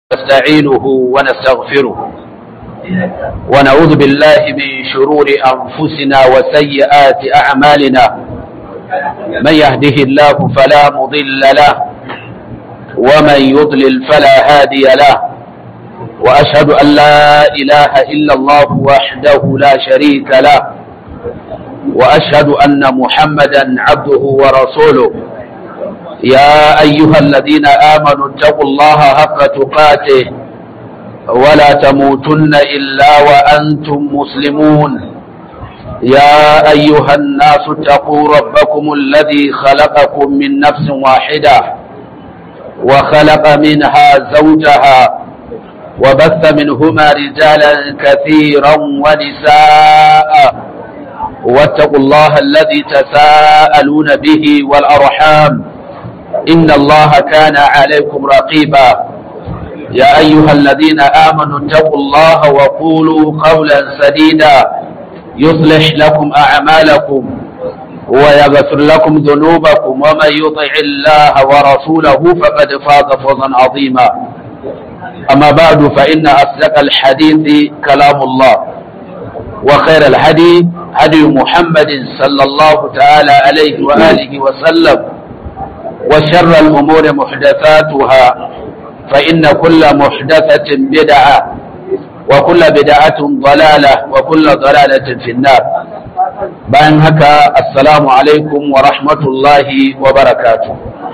نستعينه ونستغفره ونعوذ بالله من شرور أنفسنا وسيئات أعمالنا من يهده الله فلا مضل له ومن يضلل فلا هادي له وأشهد أن لا إله إلا الله وحده لا شريك له وأشهد أن محمدا عبده ورسوله يا أيها الذين آمنوا اتقوا الله حق تقاته ولا تموتن إلا وأنتم مسلمون يا أيها الناس اتقوا ربكم الذي خلقكم من نفس واحدة وخلق منها زوجها وبث منهما رجالا كثيرا ونساء واتقوا الله الذي تساءلون به والأرحام إن الله كان عليكم رقيبا يا أيها الذين آمنوا اتقوا الله وقولوا قولا سديدا يصلح لكم أعمالكم ويغفر لكم ذنوبكم ومن يطع الله ورسوله فقد فاز فوزا عظيما أما بعد فإن أصدق الحديث كلام الله وخير الهدي هدي محمد صلى الله تعالى عليه وآله وسلم وشر الأمور محدثاتها فإن كل محدثة بدعة وكل بدعة ضلالة وكل ضلالة في النار bayan haka assalamu alaikum wa rahmatullahi wa barakatu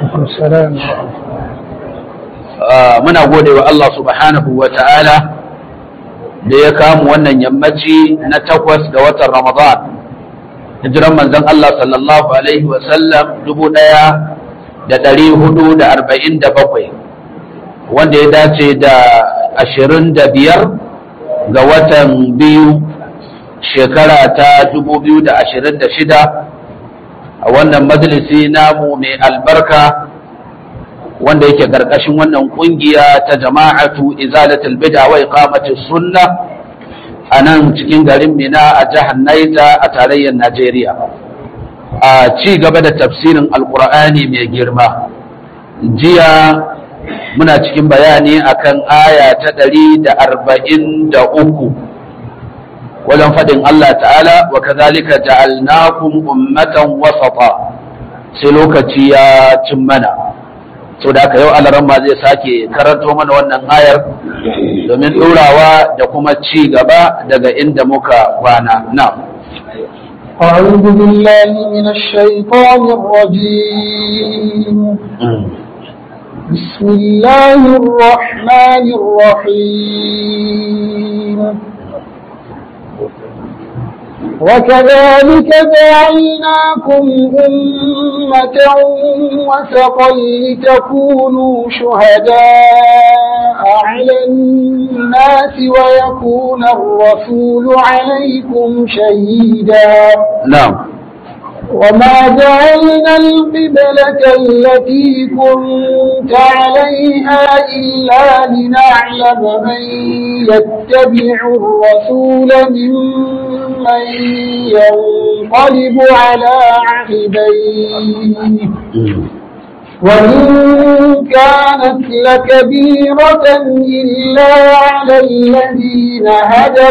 muna gode wa Allah subhanahu wa ta'ala da ya kamu wannan yammaci na takwas ga watan ramadan hijiran manzon Allah sallallahu alaihi wa sallam dubu ɗaya da ɗari hudu da arba'in da bakwai wanda ya dace da ashirin da biyar ga watan biyu shekara ta dubu biyu da ashirin da shida a wannan majalisi namu mai albarka wanda yake ƙarƙashin wannan ƙungiya ta jama'atu izalatul bid'a wa iqamatis sunna a nan cikin garin Mina a jihar Naija a tarayyar Najeriya a ci gaba da tafsirin alkur'ani mai girma jiya muna cikin bayani akan aya ta ɗari da arba'in da uku wajen faɗin Allah ta'ala wa kazalika ja'alnakum ummatan wasata sai lokaci ya cin mana so da aka yau alaran ma zai sake karanto mana wannan ayar domin ɗorawa da kuma ci gaba daga inda muka kwana na أعوذ بالله من الشيطان الرجيم بسم الله الرحمن الرحيم وكذلك جعلناكم أمة وسطا لتكونوا شهداء على الناس ويكون الرسول عليكم شهيدا نعم وما جعلنا القبلة التي كنت عليها إلا لنعلم من يتبع الرسول ممن ينقلب على عقبيه وإن كانت لكبيرة إلا على الذين هدى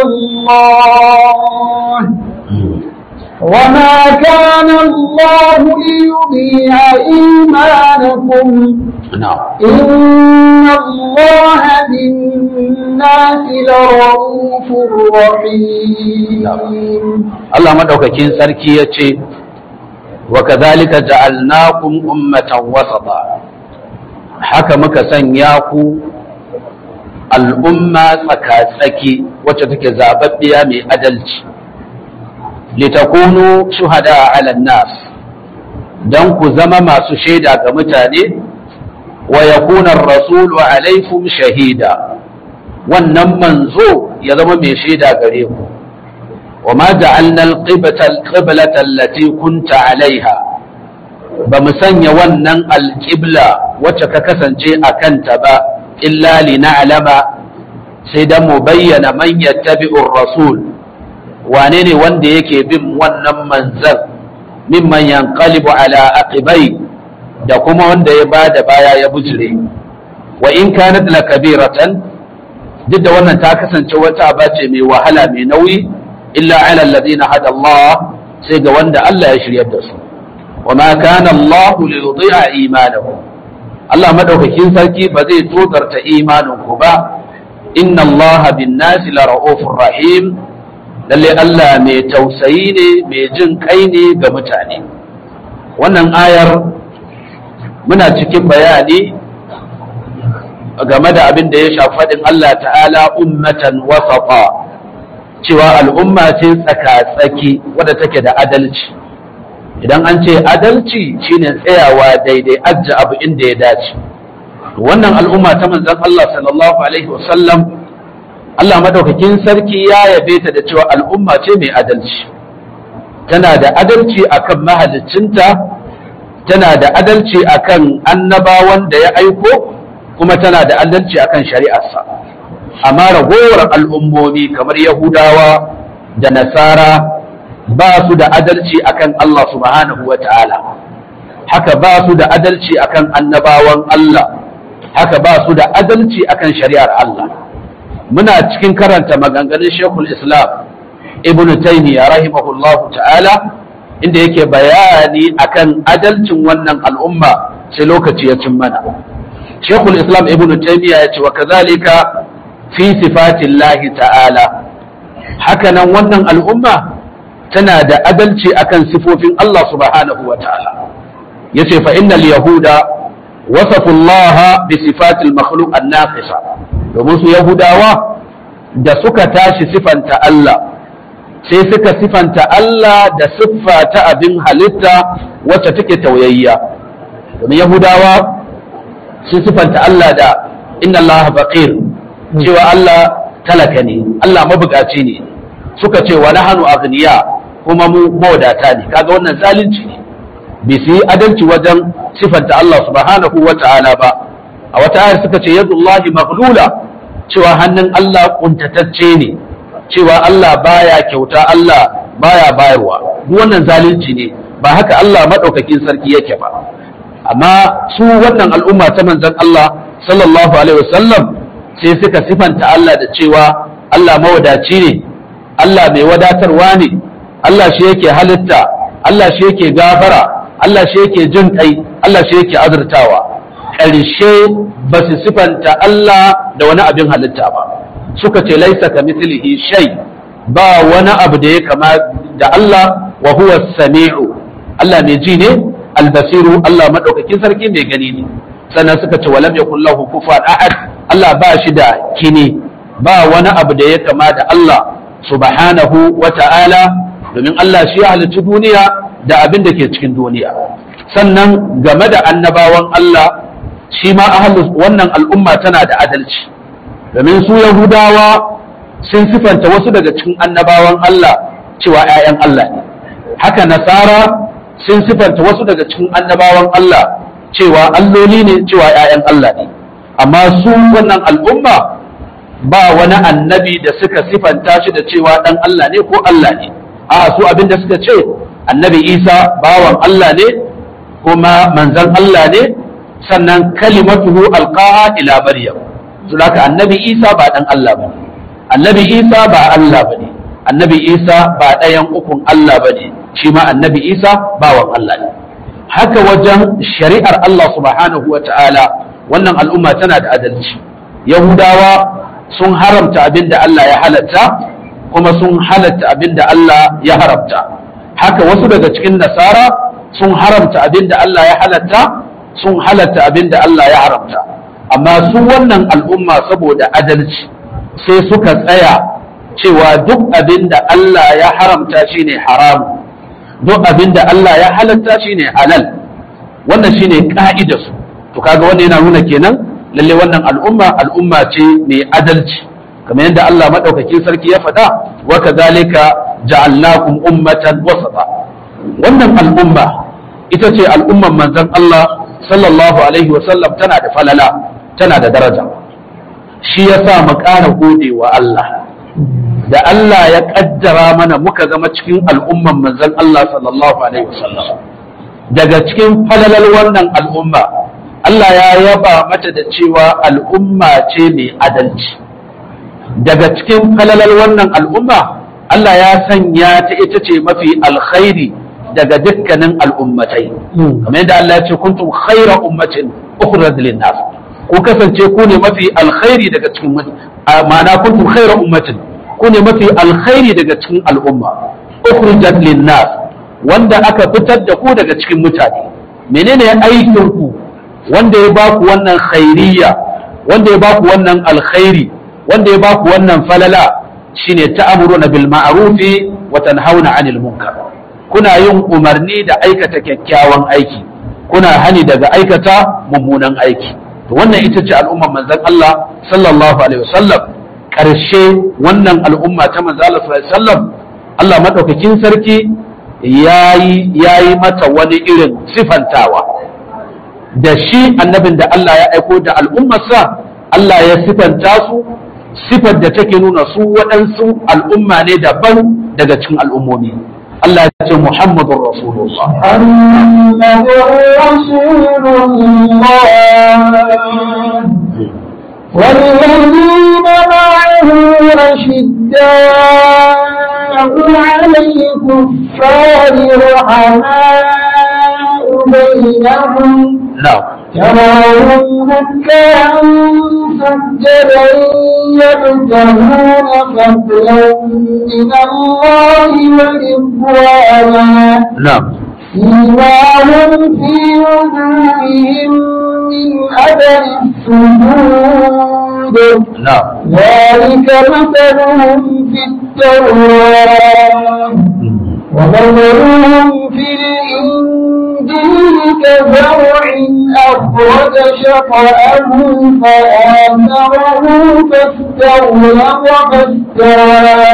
الله وما كان الله ليضيع إيمانكم نعم إن الله بالناس لرؤوف رحيم Allah madaukakin sarki ya ce wa kazalika ja'alnakum ummatan wasata haka muka sanya ku al'umma tsaka-tsaki wacce take zababbiya mai adalci litakunu shuhada ala nas dan ku zama masu shaida ga mutane wa yakuna ar-rasulu alaikum shahida wannan manzo ya zama mai shaida gare ku wa ma ja'alna al-qiblata allati kunta alaiha ba mu sanya wannan alƙibla wacce ka kasance a kanta ba illa li na'lama sai dan mu bayyana man yattabi'ur rasul wane ne wanda yake bin wannan manzan mimman yanqalibu ala aqibai da kuma wanda ya bada baya ya bujire wa in kanat la kabiratan duk da wannan ta kasance wata aba ce mai wahala mai nauyi illa ala alladhina hada Allah sai ga wanda Allah ya shiryar da su wa ma kana Allah li yudhi'a imanakum Allah madaukakin sarki ba zai tozarta imanin ku ba inna Allah bin nasi la ra'ufur rahim lalle Allah mai tausayi ne mai jin kai ne ga mutane wannan ayar muna cikin bayani game da abin da ya shafi faɗin Allah ta'ala ummatan wasafa cewa al'umma ce tsaka-tsaki wadda take da adalci idan an ce adalci shine tsayawa daidai ajja abu inda ya dace wannan al'umma ta manzon Allah sallallahu alaihi wasallam Allah madaukakin sarki ya yabe ta da cewa al'umma ce mai adalci tana da adalci akan mahaliccinta tana da adalci akan annabawan da ya aiko kuma tana da adalci akan shari'arsa amma ragowar al'ummomi kamar yahudawa da nasara ba su da adalci akan Allah subhanahu wa ta'ala haka ba su da adalci akan annabawan Allah haka ba su da adalci akan shari'ar Allah muna cikin karanta maganganun shekul islam ibn taymiya rahimahullahu ta'ala inda yake bayani akan adalcin wannan al'umma sai lokaci ya cin mana shekul islam ibn taymiya ya ce wa kazalika fi sifatillahi ta'ala hakanan wannan al'umma tana da adalci akan sifofin Allah subhanahu wa ta'ala yace fa innal yahuda wasafu Allah bi sifatil makhluq an-naqisa domin su yahudawa da suka tashi sifanta Allah sai suka sifanta Allah da siffa ta abin halitta wacce take tauyayya domin yahudawa sun sifanta Allah da inna Allah faqir cewa Allah talaka ne Allah mabukaci ne suka ce wa nahnu aghniya kuma mu mawadata ne kaga wannan zalunci ne bai su yi adalci wajen sifanta Allah subhanahu wa ta'ala ba a wata ayar suka ce yadullahi maghlula cewa hannun Allah kuntatacce ne cewa Allah baya kyauta Allah baya bayarwa duk wannan zalunci ne ba haka Allah madaukakin sarki yake ba amma su wannan al'umma ta manzon Allah sallallahu alaihi wasallam sai suka sifanta Allah da cewa Allah mawadaci ne Allah mai wadatarwa ne Allah shi yake halitta Allah shi yake gafara Allah shi yake jin kai Allah shi yake azurtawa ƙarshe ba su sifanta Allah da wani abin halitta ba suka ce laisa ka mislihi shay ba wani abu da ya kama da Allah wa huwa sami'u Allah mai ji ne albasiru Allah madaukakin sarki mai gani ne sannan suka ce walam yakul lahu kufuwan ahad Allah ba shi da kini ba wani abu da ya kama da Allah subhanahu wa ta'ala domin Allah shi ya halicci duniya da abin da ke cikin duniya sannan game da annabawan Allah shi ma wannan al'umma tana da adalci domin su yahudawa sun sifanta wasu daga cikin annabawan Allah cewa ‘ya'yan Allah ne haka nasara sun sifanta wasu daga cikin annabawan Allah cewa alloli ne cewa ‘ya'yan Allah ne amma su wannan al'umma ba wani annabi da suka sifanta shi da cewa ɗan Allah ne ko Allah ne a su abin da suka ce annabi isa bawan Allah ne kuma manzan Allah ne sannan kalimatuhu alqaha ila maryam su haka annabi isa ba dan Allah ba annabi isa ba Allah ba ne annabi isa ba ɗayan ukun Allah ba ne shi ma annabi isa bawan Allah ne haka wajen shari'ar Allah subhanahu wa ta'ala wannan al'umma tana da adalci yahudawa sun haramta abin da Allah ya halatta kuma sun halatta abin da Allah ya haramta haka wasu daga cikin nasara sun haramta abin da Allah ya halatta sun halatta abin da Allah ya haramta amma su wannan al'umma saboda adalci sai suka tsaya cewa duk abin da Allah ya haramta shine haram duk abin da Allah ya halatta shine halal wannan shine ka'idar su to kaga wannan yana nuna kenan lalle wannan al'umma al'umma ce mai adalci kamar yadda Allah madaukakin sarki ya faɗa wa kadhalika ja'alnakum ummatan wasata wannan al'umma ita ce al'umman manzon Allah sallallahu alaihi wa sallam tana da falala tana da daraja shi yasa mu ƙara gode wa Allah da Allah ya kaddara mana muka zama cikin al'umman manzon Allah sallallahu alaihi wa sallam daga cikin falalal wannan al'umma Allah ya yaba mata da cewa al'umma ce mai adalci daga cikin falalar wannan al'umma Allah ya sanya ta ita ce mafi alkhairi daga dukkanin al'ummatai kamar yadda Allah ya ce kuntum khaira ummatin ukhrijat lin nas ku kasance ku ne mafi alkhairi daga cikin ma'ana kuntum khaira ummatin ku ne mafi alkhairi daga cikin al'umma ukhrijat lin nas wanda aka fitar da ku daga cikin mutane menene aikin ku wanda ya baku wannan khairiyya wanda ya baku wannan alkhairi wanda ya baku wannan falala shine ta'muruna bil ma'rufi wa tanhauna 'anil munkar kuna yin umarni da aikata kyakkyawan aiki kuna hani daga aikata mummunan aiki to wannan ita ce al'ummar manzon Allah sallallahu alaihi wasallam karshe wannan al'umma ta manzon Allah sallallahu alaihi wasallam Allah madaukakin sarki yayi yayi mata wani irin sifantawa da shi annabin da Allah ya aiko da al'ummarsa Allah ya sifanta su sifar da take nuna su waɗansu al'umma ne daban daga cikin al'ummomi Allah ya ce Muhammadun Rasulullah محمد رسول الله والذين معه أشداء على الكفار رحماء بينهم na'am تراهم ركعا سجدا يبتغون فضلا من الله ورضوانا na'am سيماهم في وجوههم من أثر السجود na'am ذلك مثلهم في التوراة ومثلهم في الإنجيل كزرع أخرج شطأه فآثره فاستغلظ فاستوى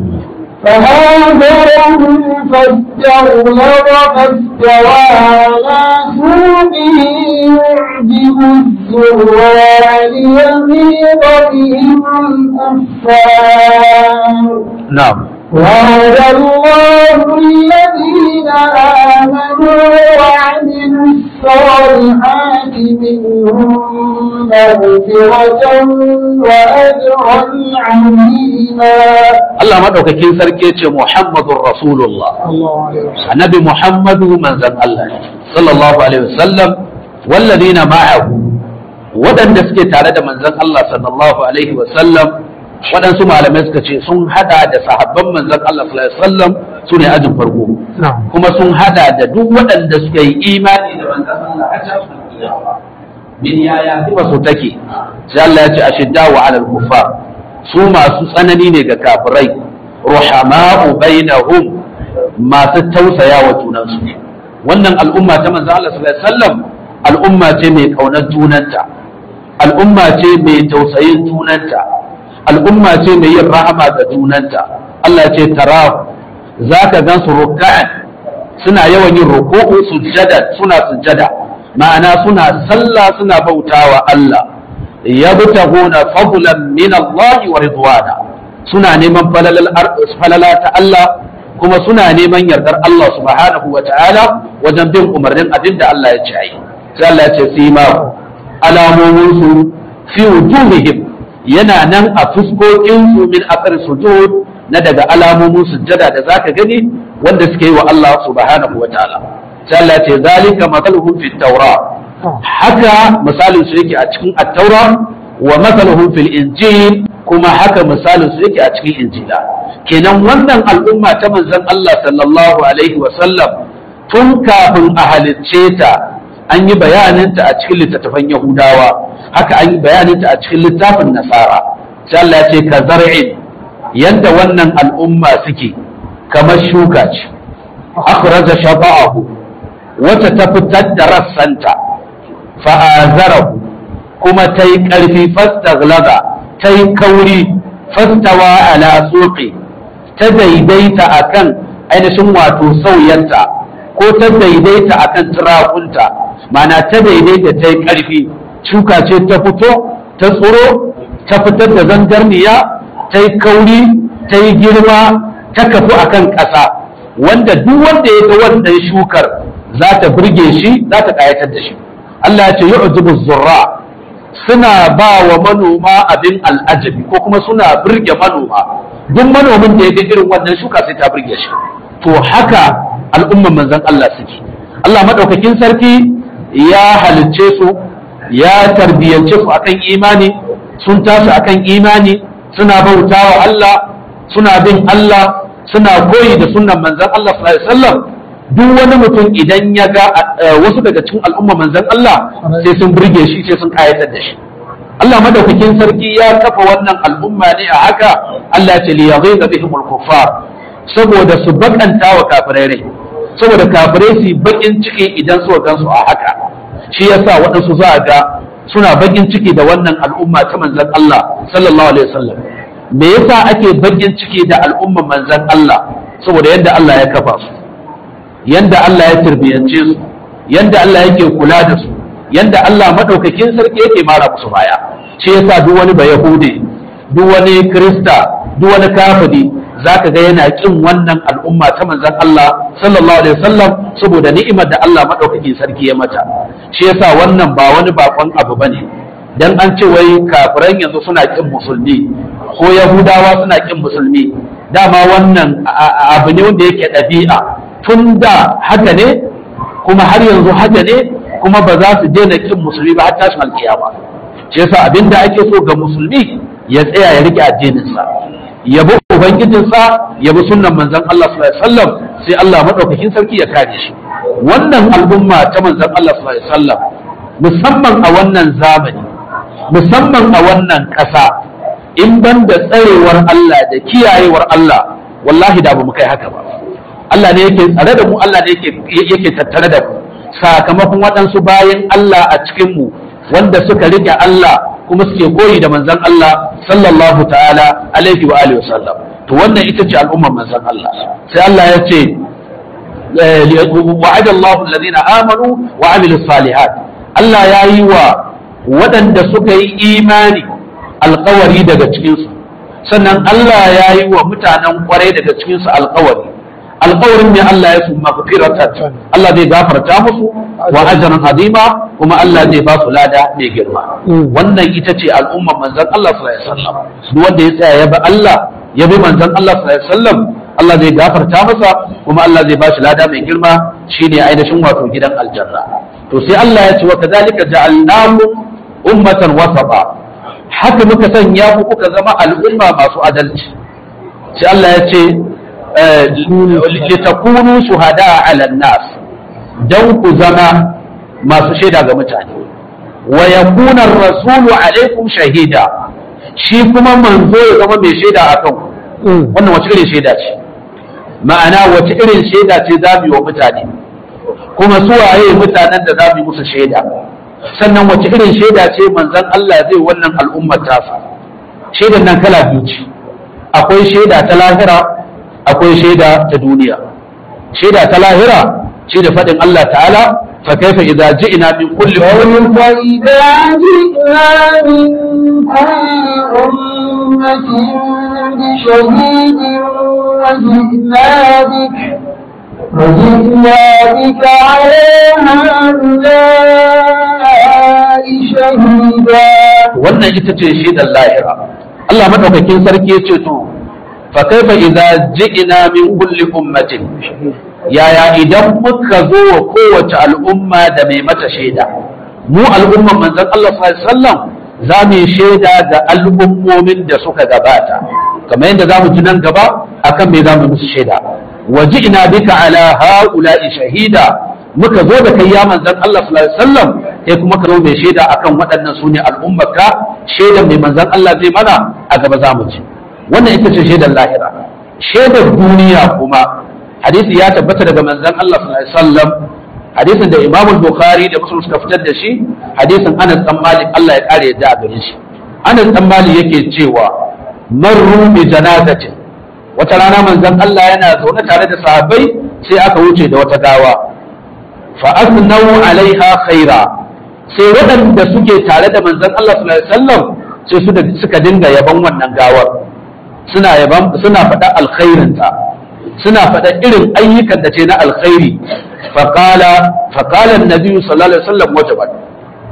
فآثره فاستغلظ فاستوى على سوقه يعجب الزرع ليغيظ بهم الكفار na'am وعد الله الذين آمنوا وعملوا الصالحات منهم مغفرة وأجرا عظيما Allah madaukakin sarki ya ce Muhammadun Rasulullah الله عليه وسلم annabi Muhammadu manzon Allah ne, sallallahu alaihi wasallam walladina ma'ahu waɗanda suke tare da manzon Allah sallallahu alaihi wasallam waɗansu malamai suka ce sun hada da sahabban manzon Allah sallallahu alaihi wasallam su ne ajin farko نعم kuma sun hada da duk waɗanda suka yi imani da manzon Allah a cikin kiyama min yaya kuma so take sai Allah ya ce ashidda wa alal kuffar su masu tsanani ne ga kafirai ruhama'u bainahum masu tausaya wa junansu wannan al'umma ta manzon Allah sallallahu alaihi wasallam al'umma ce mai kaunar junanta al'umma ce mai tausayin junanta al'umma ce mai yin rahama ga junanta Allah ce tara za ka gan su ruka'an suna yawan yin ruku'u sujjada suna sujjada ma'ana suna sallah suna bautawa Allah yabtaguna fadlan min Allah wa ridwana suna neman falala ta Allah kuma suna neman yardar Allah subhanahu wa ta'ala wajen bin umarnin abin da Allah ya ce ayi sai Allah ya ce sima alamomin su fi wujuhihim yana nan a fuskokin su min asar sujud na daga alamomin sujjada da zaka gani wanda suke yi wa Allah subhanahu wa ta'ala sai Allah ya ce zalika mathaluhum fi tawra haka misalin su yake a cikin at-taura wa mathaluhum fil injil kuma haka misalin su yake a cikin injila kenan wannan al'umma ta manzon Allah sallallahu alaihi wa sallam tun kafin a halicce ta an yi bayaninta a cikin littattafan Yahudawa haka an yi bayaninta a cikin littafin Nasara sai Allah ya ce ka zar'in yanda wannan al'umma suke kamar shuka ce akhraja shaba'ahu wata ta fitar da rassanta fa'azarahu kuma ta yi ƙarfi fastaglaza ta yi kauri fastawa ala tsoke ta daidaita akan ainihin wato sauyanta ko ta daidaita akan turakunta mana ta daidaita ta yi ƙarfi shuka ce ta fito ta tsoro ta fitar da zangarniya ta yi kauri ta yi girma ta kafu akan ƙasa wanda duk wanda ya ga wannan shukar za ta burge shi za ta ƙayatar da shi Allah ya ce yu'jibu zurra suna ba wa manoma abin al'ajabi ko kuma suna burge manoma duk manomin da ya ga irin wannan shuka sai ta burge shi to haka al'umman manzon Allah suke Allah madaukakin sarki ya halicce su ya tarbiyance su akan imani sun tashi akan imani suna bautawa Allah suna bin Allah suna koyi da sunnan manzon Allah sallallahu alaihi wasallam duk wani mutum idan ya ga wasu daga cikin al'umma manzon Allah sai sun burge shi sai sun kayatar da shi Allah madaukakin sarki ya kafa wannan al'umma ne a haka Allah ce li yaghidha bihim al-kuffar saboda su bakanta wa kafirai rai saboda kafirai su bakin ciki idan suka gansu a haka shi yasa waɗansu za a ga suna bakin ciki da wannan al'umma ta manzon Allah sallallahu alaihi wasallam me yasa ake bakin ciki da al'umman manzon Allah saboda yadda Allah ya kafa su yanda Allah ya turbiyance su yanda Allah yake kula da su yanda Allah madaukakin sarki yake mara musu baya shi yasa duk wani ba yahude duk wani krista duk wani kafiri zaka ga yana kin wannan al'umma ta manzon Allah sallallahu alaihi wasallam saboda ni'imar da Allah madaukakin sarki ya mata shi yasa wannan ba wani bakon abu bane dan an ce wai kafiran yanzu suna kin musulmi ko yahudawa suna kin musulmi dama wannan abu ne wanda yake ɗabi'a tun da haka ne kuma har yanzu haka ne kuma ba za su daina kin musulmi ba har tashin alkiyama shi yasa abinda ake so ga musulmi ya tsaya ya rike addininsa ya bi ubangijinsa ya bi sunnan manzon Allah sallallahu alaihi wasallam sai Allah madaukakin sarki ya kare shi wannan al'umma ta manzon Allah sallallahu alaihi wasallam musamman a wannan zamani musamman a wannan ƙasa in ban da tsarewar Allah da kiyayewar Allah wallahi da ba mu kai haka ba Allah ne yake tsare da mu Allah ne yake tattare da mu sakamakon waɗansu bayan Allah a cikin mu wanda suka rike Allah kuma suke koyi da manzon Allah sallallahu ta'ala alaihi wa alihi wasallam to wannan ita ce al'ummar manzon Allah sai Allah ya ce wa'ada Allahu alladhina amanu wa amilus salihat Allah ya yi wa waɗanda suka yi imani alkawari daga cikinsu sannan Allah ya yi wa mutanen kwarai daga cikinsu alkawari alkawarin ne Allah ya su mafiratan Allah zai gafarta musu wa ajran azima kuma Allah zai ba su lada mai girma wannan ita ce al'umman manzon Allah sallallahu alaihi wasallam duk wanda ya tsaya ya bi Allah ya bi manzon Allah sallallahu alaihi wasallam Allah zai gafarta masa kuma Allah zai ba shi lada mai girma shine ainihin wato gidan aljanna to sai Allah ya ce wa kadhalika ja'alnakum ummatan wasata haka muka sanya ku kuka zama al'umma masu adalci sai Allah ya ce litakunu shuhada ala nas dan ku zama masu shaida ga mutane wa yakuna rasulu alaikum shahida shi kuma manzo ya zama mai shaida akan ku wannan wace irin shaida ce ma'ana wace irin shaida ce za mu yi wa mutane kuma su waye mutanen da za mu yi musu shaida sannan wace irin shaida ce manzon Allah zai wannan al'ummar tasa shaidan nan kala biyu ce akwai shaida ta lahira akwai shaida ta duniya shaida ta lahira shi da faɗin Allah ta'ala fa kaifa idza ji'na min kulli وجئنا بك على هؤلاء شهيدا wannan ita ce shaidar lahira Allah madaukakin sarki ya ce to fa kaifa idza ji'na min kulli ummatin yaya idan muka zo wa kowace al'umma da mai mata shaida mu al'umman manzon Allah sallallahu alaihi wasallam za mu yi shaida ga al'ummomin da suka gabata kamar yadda za mu ji nan gaba akan me za mu musu shaida waji ina bika ala haula'i shahida muka zo da kai ya manzon Allah sallallahu alaihi wasallam sai kuma ka zo mai shaida akan waɗannan sune al'ummarka shaidan mai manzon Allah zai mana a gaba za mu ci wannan ita ce shaidar lahira shaidar duniya kuma hadisi ya tabbata daga manzon Allah sallallahu alaihi wasallam hadisin da Imam Bukhari da Muslim suka fitar da shi hadisin Anas dan Malik Allah ya kare yadda a gare shi Anas dan Malik yake cewa marru bi janazatin wata rana manzon Allah yana zaune tare da sahabbai sai aka wuce da wata gawa fa asnau alaiha khaira sai waɗanda suke tare da manzon Allah sallallahu alaihi wasallam sai suka dinga yaban wannan gawar suna yaban suna faɗa alkhairinta suna faɗa irin ayyukan da ce na alkhairi faqala faqala annabi sallallahu alaihi wasallam wajabat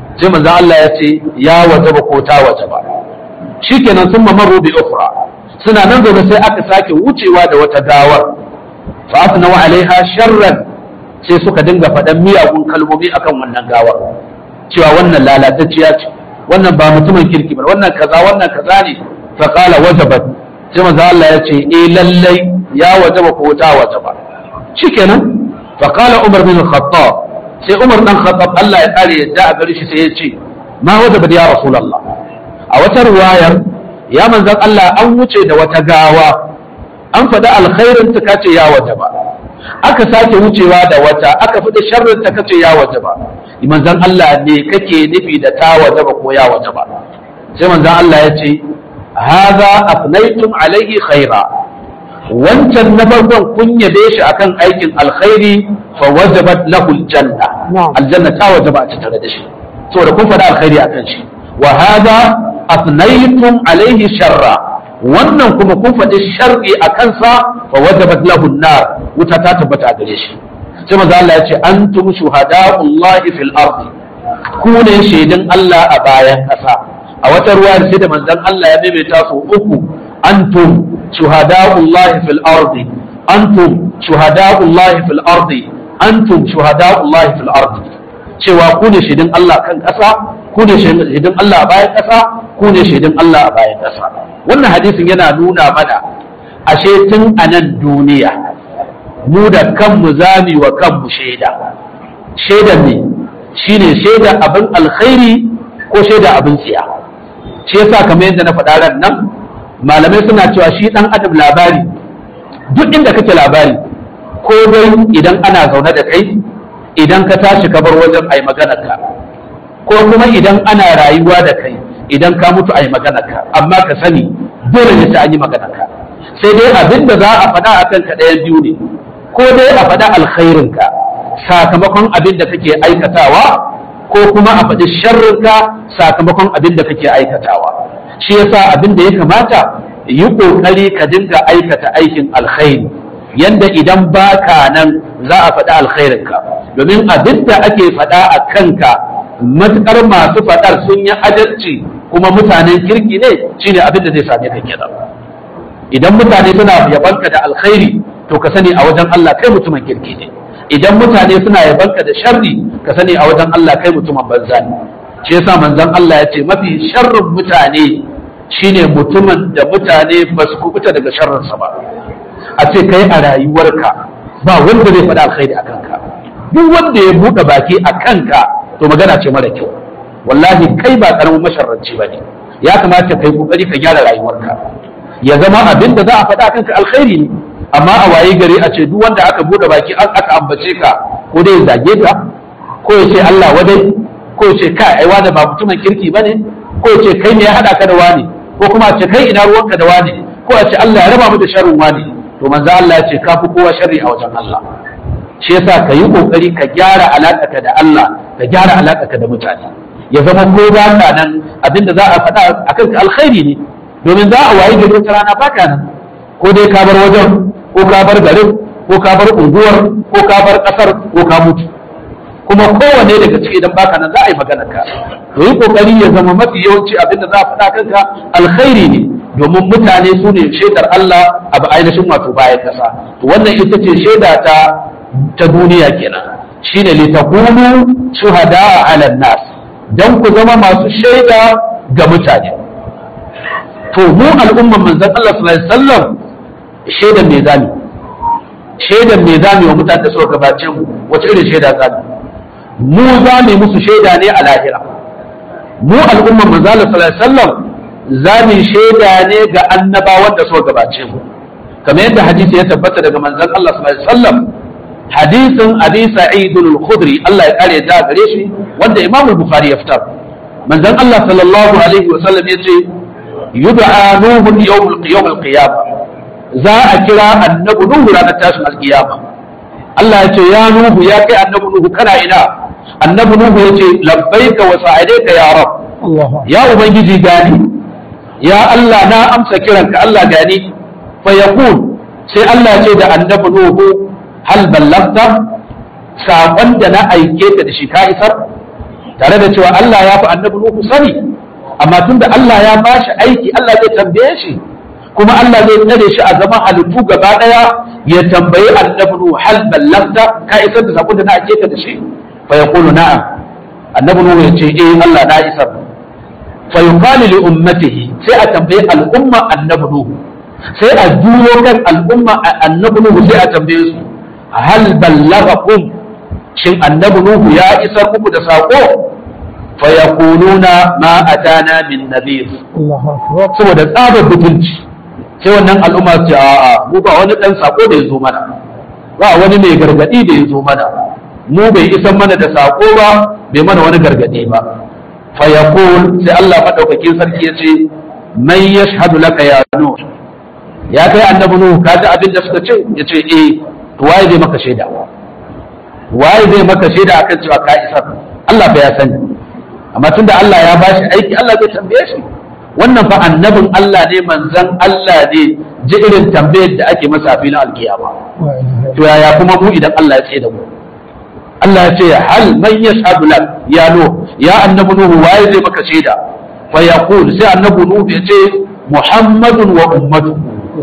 sai manzon Allah ya ce ya wajaba ko ta wajaba shikenan sun mamaru bi ukhra suna nan zaune sai aka sake wucewa da wata gawar fa asnawa alaiha sharran sai suka dinga faɗan miyagun kalmomi akan wannan gawar cewa wannan lalatacciya ce wannan ba mutumin kirki ba wannan kaza wannan kaza ne fa qala wajabat sai manzo Allah ya ce eh lallai ya wajaba ko ta wajaba shikenan fa qala Umar bin Khattab sai Umar dan Khattab Allah ya kare yadda a gare shi sai ya ce ma wajaba ya Rasulullah a wata riwayar ya manzon Allah an wuce da wata gawa an faɗi alkhairin ta kace ya wajaba aka sake wucewa da wata aka faɗi sharrin ta kace ya wajaba manzon Allah ne kake nufi da ta wajaba ko ya wajaba sai manzon Allah ya ce hadha afnaytum alaihi khaira wancan na farkon kun yabe shi akan aikin alkhairi fa wajabat lahu aljanna aljanna ta wajaba a tare da shi saboda kun faɗa alkhairi akan shi wa hadha afnaytum alaihi sharra wannan kuma kun faɗi sharri a kansa fa wajabat lahu nar wuta ta tabbata a gare shi sai maza Allah ya ce antum shuhada'ullahi fil ardi ku ne shaidun Allah a bayan ƙasa a wata ruwa sai da manzon Allah ya maimaita su uku antum shuhada'ullahi fil ardi antum shuhada'ullahi fil ardi antum shuhada'ullahi fil ardi cewa ku ne shaidun Allah kan ƙasa ku ne shaidun Allah a bayan ƙasa ku ne shaidun Allah a bayan ƙasa wannan hadisin yana nuna mana ashe tun a nan duniya mu da kanmu zami wa kanmu shaida shaidan ne shine shaida abin alkhairi ko shaida abin tsiya shi yasa kamar yadda na faɗa ran nan malamai suna cewa shi ɗan adam labari duk inda kake labari ko dai idan ana zaune da kai idan ka tashi ka bar wajen ai maganarka ko kuma idan ana rayuwa da kai idan ka mutu ai maganarka amma ka sani dole ne sai an yi maganarka sai dai abin da za a faɗa a kanka ɗayan biyu ne ko dai a faɗa alkhairinka sakamakon abin da kake aikatawa ko kuma a faɗi sharrinka sakamakon abin da kake aikatawa shi yasa abin da ya kamata yi ƙoƙari ka dinga aikata aikin alkhairi yanda idan baka nan za a faɗi alkhairinka domin abin da ake faɗa a kanka matuƙar masu faɗar sun yi adalci kuma mutanen kirki ne shine abin da zai same ka kenan idan mutane suna yabanka da alkhairi to ka sani a wajen Allah kai mutumin kirki ne idan mutane suna yabanka da sharri ka sani a wajen Allah kai mutumin banza ne shi yasa manzon Allah ya ce mafi sharrin mutane shine mutumin da mutane ba su kubuta daga sharrinsa ba a ce kai a rayuwarka ba wanda zai faɗa alkhairi a kanka duk wanda ya buɗe baki a kanka to magana ce mara kyau wallahi kai ba karamin masharranci ba ne ya kamata kai kokari ka gyara rayuwarka ya zama abin da za a faɗa kanka alkhairi ne amma a waye gari a ce duk wanda aka buɗe baki aka ambace ka ko dai zage ka ko ya ce Allah wadai ko ya ce kai ai wani ba mutumin kirki bane ko ya ce kai ne ya haɗa ka da wani ko kuma a ce kai ina ruwanka da wani ko a ce Allah ya raba mu da sharrin wani to manzo Allah ya ce ka fi kowa sharri a wajen Allah shi yasa ka yi kokari ka gyara alaƙarka da Allah ka gyara alaƙarka da mutane ya zama ko ba ka nan abinda za a faɗa akan ka alkhairi ne domin za a wayi gari wata rana baka nan ko dai ka bar wajen ko ka bar garin ko ka bar unguwar ko ka bar ƙasar ko ka mutu kuma kowane daga ciki idan baka nan za a yi magana ka to yi kokari ya zama mafi yawanci abinda za a faɗa kanka alkhairi ne domin mutane su ne shaidar Allah a ainihin wato bayan ƙasa to wannan ita ce shaida ta ta duniya kenan shine li takunu shuhada ala nas dan ku zama masu shaida ga mutane to mu al'umman manzon Allah sallallahu alaihi wasallam shaidan me zami shaidan me zami wa mutane da suka gabace mu wace irin shaida zami mu zami musu shaida ne a lahira mu al'umman manzon Allah sallallahu alaihi wasallam zami shaida ne ga annabawan da suka gabace mu kamar yadda hadisi ya tabbata daga manzon Allah sallallahu alaihi wasallam hadisin abi sa'id al-khudri Allah ya kare da gare shi wanda Imam al-Bukhari ya fitar manzon Allah sallallahu alaihi wasallam yace yud'a nuhu yawm al-qiyam al-qiyamah za a kira annabi nuhu ranar tashin al-qiyama Allah ya ce ya nuhu ya kai annabi nuhu kana ina annabi nuhu yace labbaika wa sa'alaika ya rab ya ubangiji gani ya Allah na amsa kiranka Allah gani fa yaqul sai Allah ya ce da annabi nuhu hal ballagta saƙon da na aike ka da shi ka isar tare da cewa Allah ya fi annabi Nuhu sani amma tunda Allah ya bashi aiki Allah zai tambaye shi kuma Allah zai tsare shi a zaman halittu gaba daya ya tambayi annabi Nuhu hal ballagta ka isar da sakon da na ake ka da shi fa yaqulu na'am annabi Nuhu ya ce eh Allah na isar fa yuqalu li ummatihi sai a tambayi al'umma annabi Nuhu sai a juyo kan al'umma annabi Nuhu sai a tambaye su hal ballagakum shin annabi Nuhu ya isar muku da sako fa yaquluna ma atana min nadhir saboda tsabar butunci sai wannan al'umma ce a'a mu ba wani dan sako da ya zo mana ba wani mai gargadi da ya zo mana mu bai isan mana da sako ba bai mana wani gargadi ba fa yaqul sai Allah madaukakin sarki ya ce man yashhadu laka ya nuh ya kai annabi nuhu ka ji abin da suka ce ya ce eh to waye zai maka shaida waye zai maka shaida akan cewa ka isar Allah ba ya sani amma tunda Allah ya bashi aiki Allah zai tambaye shi wannan fa annabin Allah ne manzon Allah ne ji irin tambayar da ake masa a filin alkiyama to yaya kuma mu idan Allah ya tsaye da mu Allah ya ce hal man yashhadu lak ya nuh ya annabi nuhu waye zai maka shaida fa yaqul sai annabi nuhu ya ce muhammadun wa ummatu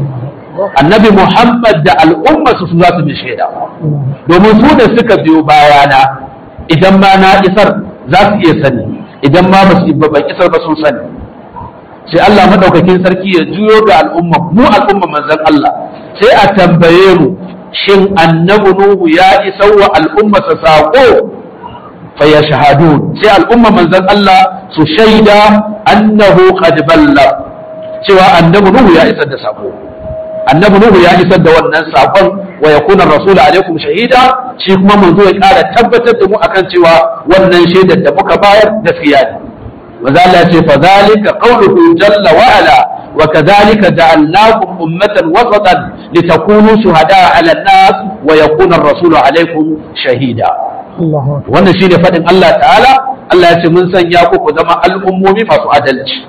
annabi muhammad da al'umma su za su bi shaida domin su da suka biyo bayana idan ma na isar za su iya sani idan ma ba su ban isar ba sun sani sai Allah madaukakin sarki ya juyo ga al'umma mu al'umma manzon Allah sai a tambaye mu shin annabi nuhu ya isar wa al'umma sa sako fa yashhadun sai al'umma manzon Allah su shaida annahu qad balla cewa annabi nuhu ya isar da sako annabi nuhu ya isar da wannan sakon wa yakuna rasulu alaikum shahida shi kuma manzo ya kara tabbatar da mu akan cewa wannan shaidar da muka bayar gaskiya ne maza Allah ya ce fa zalika qawluhu jalla wa ala wa kadhalika ja'alnakum ummatan wasatan litakunu shuhada'a 'ala an-nas wa yakuna ar-rasulu 'alaykum shahida wannan shine fadin Allah ta'ala Allah ya ce mun sanya ku ku zama al'ummomi masu adalci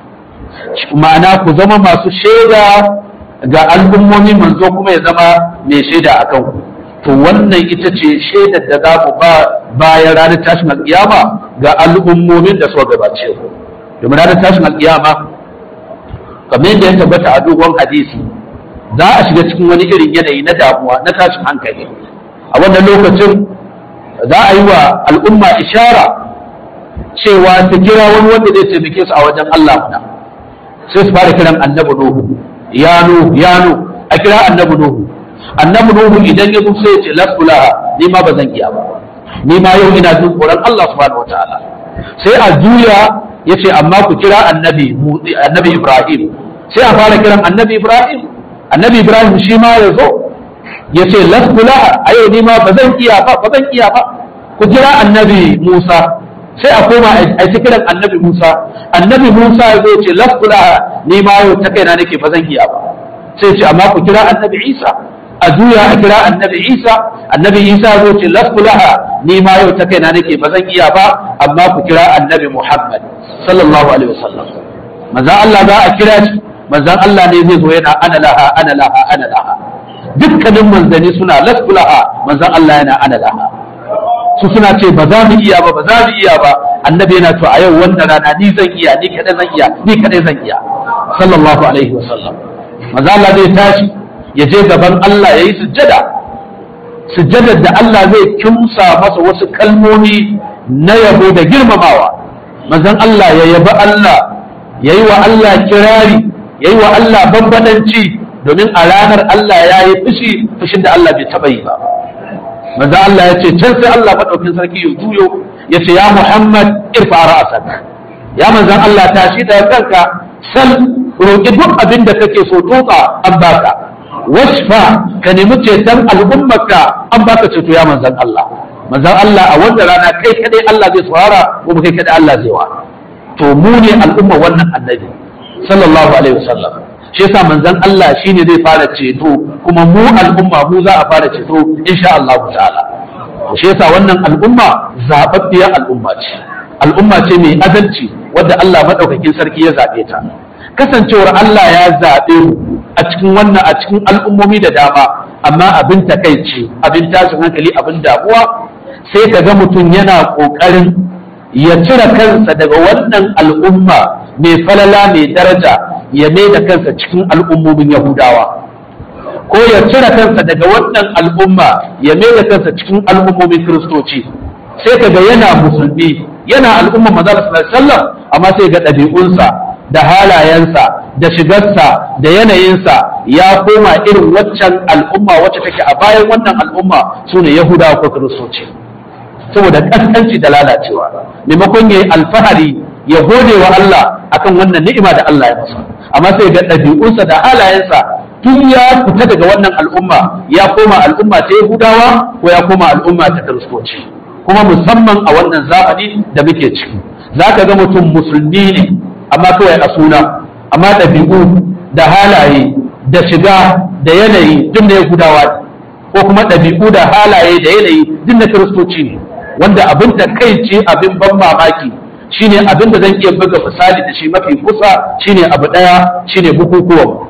ma'ana ku zama masu shaida ga al'ummomi manzo kuma ya zama mai shaida a kanku to wannan ita ce shaidar da za ku ba bayan ranar tashin alƙiyama ga al'ummomin da suka gabace ku domin ranar tashin alƙiyama kamar yadda ya tabbata a dogon hadisi za a shiga cikin wani irin yanayi na damuwa na tashin hankali a wannan lokacin za a yi wa al'umma ishara cewa ta kira wani wanda zai taimake su a wajen Allah muna sai su fara kiran annabi Nuhu ya Nuhu ya Nuhu a kira annabi Nuhu annabi Nuhu idan ya zo sai ya ce lasulaha ni ma ba zan iya ba ni ma yau ina jin tsoron Allah subhanahu wataala sai a juya ya ce amma ku kira annabi annabi Ibrahim sai a fara kiran annabi Ibrahim annabi Ibrahim shi ma ya zo ya ce lasulaha a yau ni ma ba zan iya ba ba zan iya ba ku kira annabi Musa sai a koma a ci kiran annabi Musa annabi Musa ya zo ce lasulaha ni ma yau ta kaina nake ba zan iya ba sai ce amma ku kira annabi Isa a juya a kira annabi Isa annabi Isa ya zo ce lasulaha ni ma yau ta kaina nake ba zan iya ba amma ku kira annabi Muhammad sallallahu alaihi wasallam manzon Allah za a kira shi manzon Allah ne zai zo yana ana laha ana laha ana laha dukkanin manzanni suna lasulaha manzon Allah yana ana laha su suna ce ba za mu iya ba ba za mu iya ba annabi yana to a yau wannan rana ni zan iya ni kadai zan iya ni kadai zan iya sallallahu alaihi wa sallam manzo Allah zai tashi ya je gaban Allah yayi sujjada sujjadar da Allah zai kimsa masa wasu kalmomi na yabo da girmamawa manzon Allah ya yabi Allah yayi wa Allah kirari yayi wa Allah bambadanci domin a ranar Allah ya yi fushi fushin da Allah bai taba yi ba manzo Allah ya ce can sai Allah madaukin sarki ya juyo ya ce ya Muhammad irfa ra'sak ya manzon Allah tashi daga kanka sal roki duk abin da kake so tuka an baka wasfa ka nemi ceton al'ummarka an baka ceto ya manzon Allah manzon Allah a wannan rana kai kadai Allah zai tsara kuma kai kadai Allah zai wa to mu ne al'umma wannan annabi sallallahu alaihi wasallam shi yasa manzon Allah shine zai fara ceto kuma mu al'umma mu za a fara ceto insha Allah ta'ala shi yasa wannan al'umma zababbiya al'umma ce al'umma ce mai adalci wadda Allah madaukakin sarki ya zabe ta kasancewar Allah ya zabe mu a cikin wannan a cikin al'ummomi da dama amma abin takaici abin tashin hankali abin damuwa sai ka ga mutum yana kokarin ya cire kansa daga wannan al'umma mai falala mai daraja ya mai da kansa cikin al'ummomin yahudawa ko ya cire kansa daga wannan al'umma ya mai da kansa cikin al'ummomin kiristoci sai kaga yana musulmi yana al'umma maza da sallallahu amma sai ga ɗabi'unsa da halayensa da shigarsa da yanayinsa ya koma irin waccan al'umma wacce take a bayan wannan al'umma su ne yahudawa ko kiristoci saboda kaskanci da lalacewa maimakon ya yi alfahari ya gode wa Allah akan wannan ni'ima da Allah ya masa amma sai ga ɗabi'unsa da halayensa tun ya fita daga wannan al'umma ya koma al'umma ta yahudawa ko ya koma al'umma ta kiristoci kuma musamman a wannan zamani da muke ciki za ka ga mutum musulmi ne amma kawai a suna amma ɗabi'u da halaye da shiga da yanayi duk da yahudawa ne ko kuma ɗabi'u da halaye da yanayi duk na kiristoci ne wanda abin da kai ce abin ban mamaki shine abin da zan iya buga misali da shi mafi kusa shine abu ɗaya shine bukukuwan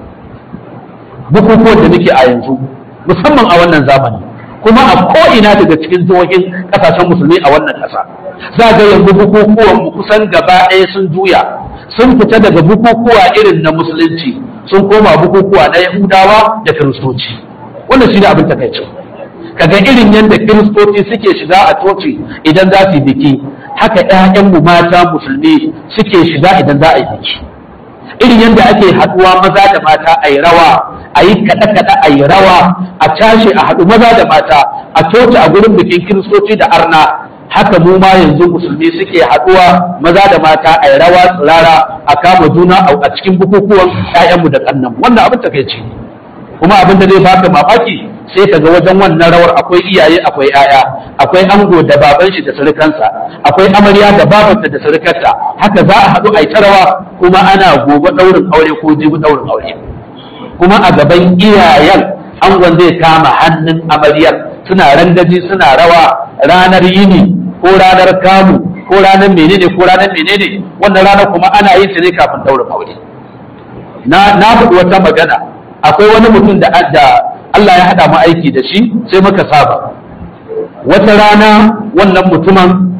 bukukuwan da muke a yanzu musamman a wannan zamani kuma a ko'ina daga cikin jihohin kasashen musulmi a wannan ƙasa za ga yanzu bukukuwan mu kusan gaba ɗaya sun juya sun fita daga bukukuwa irin na musulunci sun koma bukukuwa na yahudawa da kiristoci wannan shi ne abin takaicin kaga irin yadda kiristoci suke shiga a coci idan za su yi biki haka 'ya'yanmu mata musulmi suke shiga idan za a yi biki irin yadda ake haɗuwa maza da mata a yi rawa a yi kaɗe-kaɗe a yi rawa a cashe a haɗu maza da mata a coci a gurin bikin kiristoci da arna haka mu ma yanzu musulmi suke haɗuwa maza da mata a yi rawa tsirara a kama juna a cikin bukukuwan 'ya'yanmu da ƙannan wannan abin takaici kuma abin da zai baka mamaki sai ka ga wajen wannan rawar akwai iyaye akwai 'ya'ya akwai ango da baban shi da surukansa akwai amarya da babanta da surukarta haka za a haɗu a yi ta rawa kuma ana gobe ɗaurin aure ko jibi ɗaurin aure kuma a gaban iyayen angon zai kama hannun amaryar suna rangaji suna rawa ranar yini ko ranar kamu ko ranar menene ko ranar menene wannan ranar kuma ana yin ta ne kafin ɗaurin aure na na faɗi wata magana akwai wani mutum da Allah ya haɗa mu aiki da shi sai muka saba wata rana wannan mutumin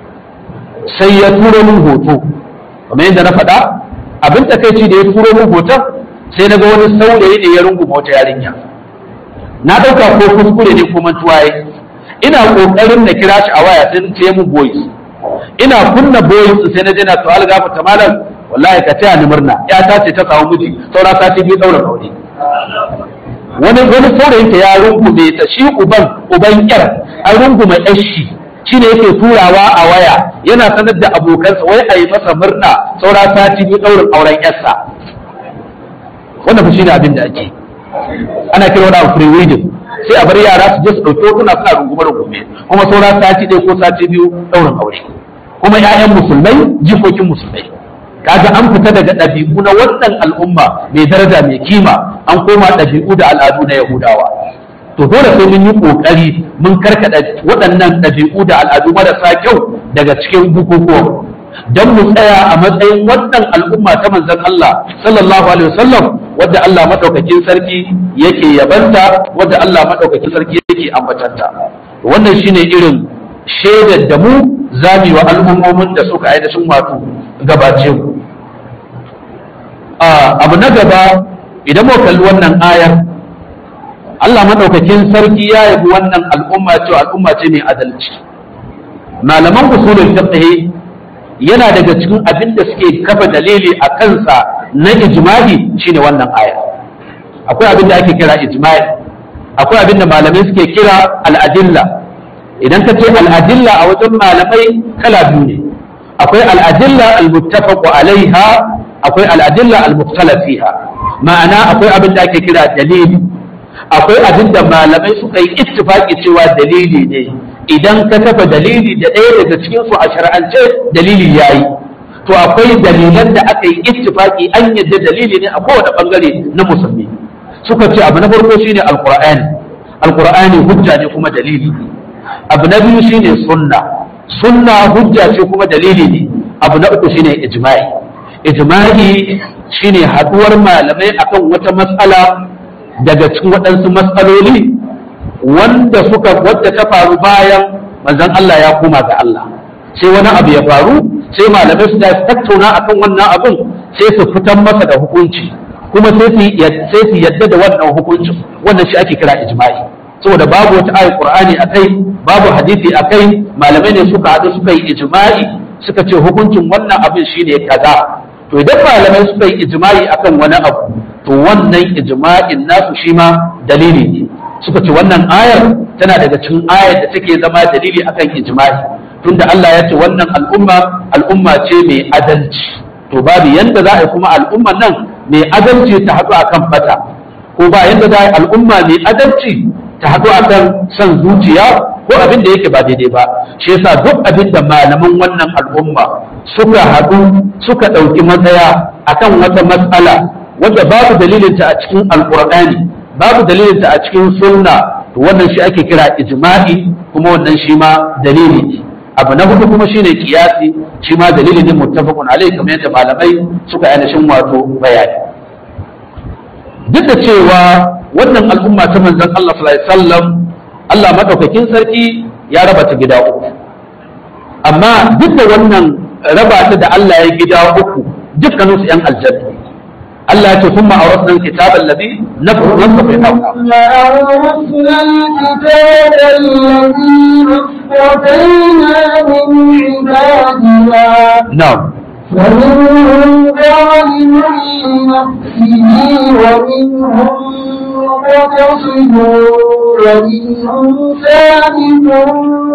sai ya turo min hoto kamar yadda na faɗa abin takaici da ya turo min hoton sai na ga wani saurayi ne ya runguma wata yarinya na ɗauka ko kuskure ne ko mantuwa ya ina ƙoƙarin na kira shi a waya sai ce mun boys ina kunna boys sai na je na to algafa ta malam wallahi ka taya ni murna ya ta ce ta samu miji saura sati biyu ɗaura aure wani wani saurayinta ya rungume ta shi uban uban yar an rungume yar shi shine yake turawa a waya yana sanar da abokansa wai a yi masa murna saura sati biyu ɗaurin auren yarsa wannan fa shine abin da ake ana kira wani free wedding sai a bar yara su je su ɗauki hotuna suna rungume rungume kuma saura sati ɗaya ko sati biyu ɗaurin aure kuma 'ya'yan musulmai jikokin musulmai kaga an fita daga ɗabi'u na wannan al'umma mai daraja mai kima an koma ɗabi'u da al'adu na yahudawa to dole sai mun yi ƙoƙari mun karkaɗa waɗannan ɗabi'u da al'adu marasa kyau daga cikin bukukuwan don mu tsaya a matsayin wannan al'umma ta manzon Allah sallallahu alaihi wasallam wadda Allah madaukakin sarki yake yabanta wadda Allah madaukakin sarki yake ambatanta wannan shine irin shaidar da mu zami wa al'ummomin da suka ainihin wato gabace mu abu na gaba idan muka kalli wannan ayar Allah madaukakin sarki ya yabi wannan al'umma cewa al'umma ce mai adalci malaman usulul fiqh yana daga cikin abin da suke kafa dalili a kansa na ijma'i shine wannan aya akwai abin da ake kira ijma'i akwai abin da malamai suke kira al'adilla idan ka ce al'adilla a wajen malamai kala biyu ne akwai al'adilla al-muttafaqu alaiha akwai al'adilla al-mukhtalaf fiha ma'ana akwai abin da ake kira dalili akwai abin da malamai suka yi ittifaki cewa dalili ne idan ka kafa dalili da ɗaya daga cikin su a shar'ance dalili yayi to akwai dalilan da aka yi ittifaki an yadda dalili ne a kowane bangare na musulmi suka ce abu na farko shine alqur'ani alqur'ani hujja ne kuma dalili ne abu na biyu shine sunna sunna hujja ce kuma dalili ne abu na uku shine ijma'i ijma'i shine haduwar malamai akan wata matsala daga cikin waɗansu matsaloli wanda suka wadda ta faru bayan manzon Allah ya koma ga Allah sai wani abu ya faru sai malamai su tattauna akan wannan abin sai su fitar masa da hukunci kuma sai su yadda da wannan hukuncin wannan shi ake kira ijma'i saboda babu wata ayat qur'ani akai babu hadisi akai malamai ne suka haɗu suka yi ijma'i suka ce hukuncin wannan abin shine kaza to idan malamai suka yi ijma'i akan wani abu to wannan ijma'in nasu shi ma dalili ne suka ce wannan ayar tana daga cikin ayar da take zama dalili akan ijma'i tunda Allah ya ce wannan al'umma al'umma ce mai adalci to babu yanda za a yi kuma al'umman nan mai adalci ta haɗu akan fata ko ba yanda za a yi al'umma mai adalci ta haɗu akan son zuciya ko abin da yake ba daidai ba shi yasa duk abin da malaman wannan al'umma suka haɗu suka ɗauki matsaya akan wata matsala wanda babu dalilinta a cikin alƙur'ani babu dalilinta a cikin sunna to wannan shi ake kira ijma'i kuma wannan shi ma dalili ne abu na hudu kuma shine kiyasi shi ma dalili ne muttafaqun alai kamar yadda malamai suka yi shin wato bayani duk da cewa wannan al'umma ta manzon Allah sallallahu alaihi wasallam Allah madaukakin sarki ya raba ta gida uku amma duk da wannan raba ta da Allah ya gida uku dukkanin su yan aljanna Allah ya ce kuma awrasna alkitaba alladhi nafu nafu fi hawqa وأورثنا الكتاب الذين اصطفينا من عبادنا na'am فمنهم ظالم لنفسه ومنهم مقتصد ومنهم سابق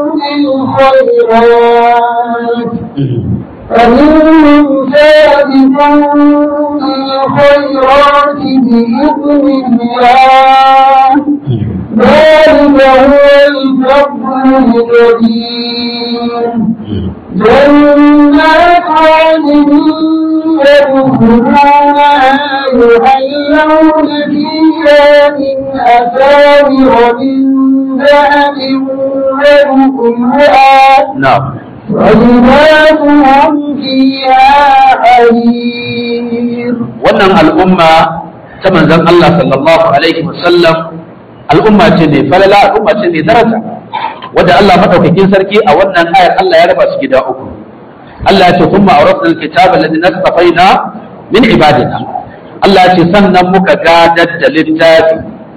بالخيرات فمنهم سابق بالخيرات بإذن الله ذلك هو الفضل الكبير جنات عدن يدخلونها يحلون فيها من أساور من ذهب ولؤلؤا na'am ولباسهم فيها حرير wannan al'umma ta manzon Allah sallallahu alaihi wasallam al'umma ce mai falala al'umma ce mai daraja wadda Allah madaukakin sarki a wannan ayar Allah ya raba su gida uku Allah ya ce kuma awrasna alkitaba alladhi nastafaina min ibadina Allah ya ce sannan muka gadar da littafi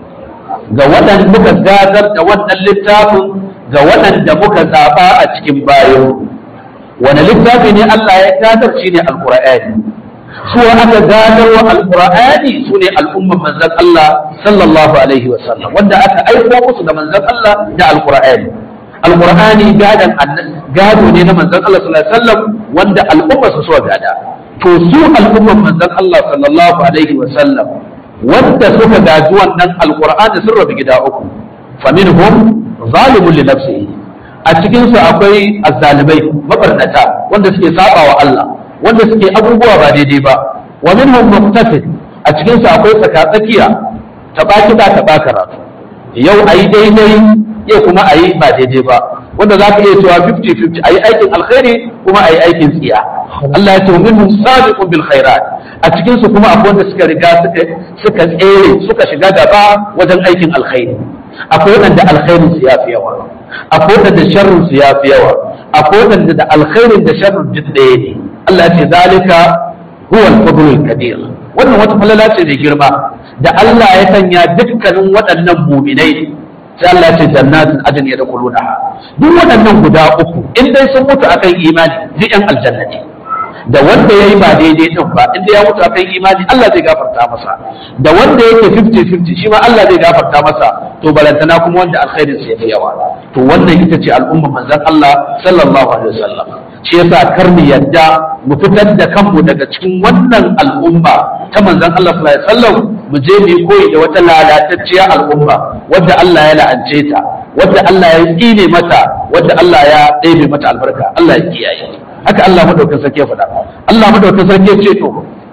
ga waɗanda muka gadar da wannan littafin ga waɗanda muka zaba a cikin bayo wani littafi ne Allah ya gadar shi ne alqur'ani su aka gadar wa alqur'ani su ne al'umman manzon Allah sallallahu alaihi wa sallam wanda aka aiko musu da manzon Allah da alqur'ani alqur'ani gadan gado ne na manzon Allah sallallahu alaihi wa sallam wanda al'umma su so gada to su al'umman manzon Allah sallallahu alaihi wa sallam wanda suka gaji wannan alqur'ani sun rabu gida uku faminhum zalimun li nafsihi a cikin su akwai azzalimai mabarnata wanda suke saba wa Allah wanda suke abubuwa ba daidai ba wa minhum muqtasid a cikin su akwai tsakatsakiya ta baki ta ba karatu yau ayi daidai yau kuma ayi ba daidai ba wanda za ka iya cewa 50-50 ayi aikin alkhairi kuma ayi aikin tsiya Allah ya ce minhum sabiqun bil khairat a cikin su kuma akwai wanda suka riga suka suka tsere suka shiga gaba wajen aikin alkhairi akwai wanda alkhairin su yafi yawa akwai wanda sharrin su yafi yawa akwai wanda da alkhairin da sharrin duk ɗaya ne Allah ya ce zalika huwa al-fadlul kabir wannan wata falala ce da girma da Allah ya sanya dukkanin waɗannan muminai sai Allah ya ce jannatin adn yadkhulunaha duk waɗannan guda uku in dai sun mutu akan imani duk yan aljanna ne da wanda yayi ba daidai din ba inda ya mutu akan imani Allah zai gafarta masa da wanda yake 50-50 shi ma Allah zai gafarta masa to balantana kuma wanda alkhairin sa yafi yawa to wannan ita ce al'umma manzon Allah sallallahu alaihi wasallam shi yasa kar mu yadda mu fitar da kanmu daga cikin wannan al'umma ta manzon Allah sallallahu alaihi wasallam mu je mu koyi da wata lalatacciya al'umma wadda Allah ya la'ance ta wadda Allah ya tsine mata wadda Allah ya ɗebe mata albarka Allah ya kiyaye haka Allah madaukakin sarki ya faɗa Allah madaukakin sarki ya ce to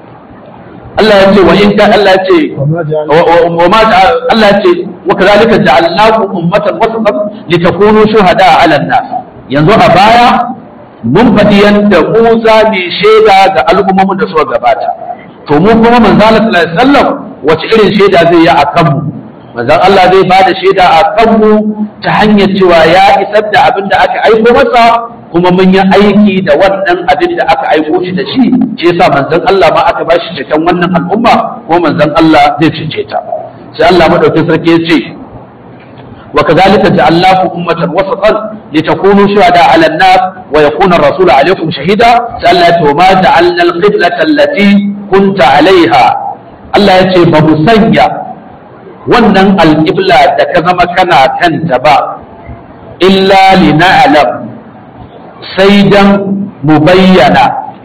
Allah ya ce wa in ka Allah ya ce wa ma Allah ya ce wa kadhalika ja'alnakum ummatan wasatan litakunu shuhada 'ala an-nas yanzu a baya mun faɗi yadda Musa mai shaida ga al'ummomin da suka gabata to mu kuma manzo Allah sallallahu alaihi wasallam wace irin shaida zai yi a kanmu manzo Allah zai ba da shaida a kanmu ta hanyar cewa ya isar da abin da aka aiko masa kuma mun yi aiki da wannan abin da aka aiko shi da shi shi yasa manzon Allah ma aka bashi cikin wannan al'umma ko manzon Allah zai cece ta sai Allah madaukakin sarki ya ce وكذلك جعلناكم أمة وسطا لتكونوا شهداء على الناس ويكون الرسول عليكم شهيدا سألت وما جعلنا القبلة التي كنت عليها الله يتي بمسنيا wannan alƙibla da ka zama kana kanta ba illa lina'lam sai dan mu bayyana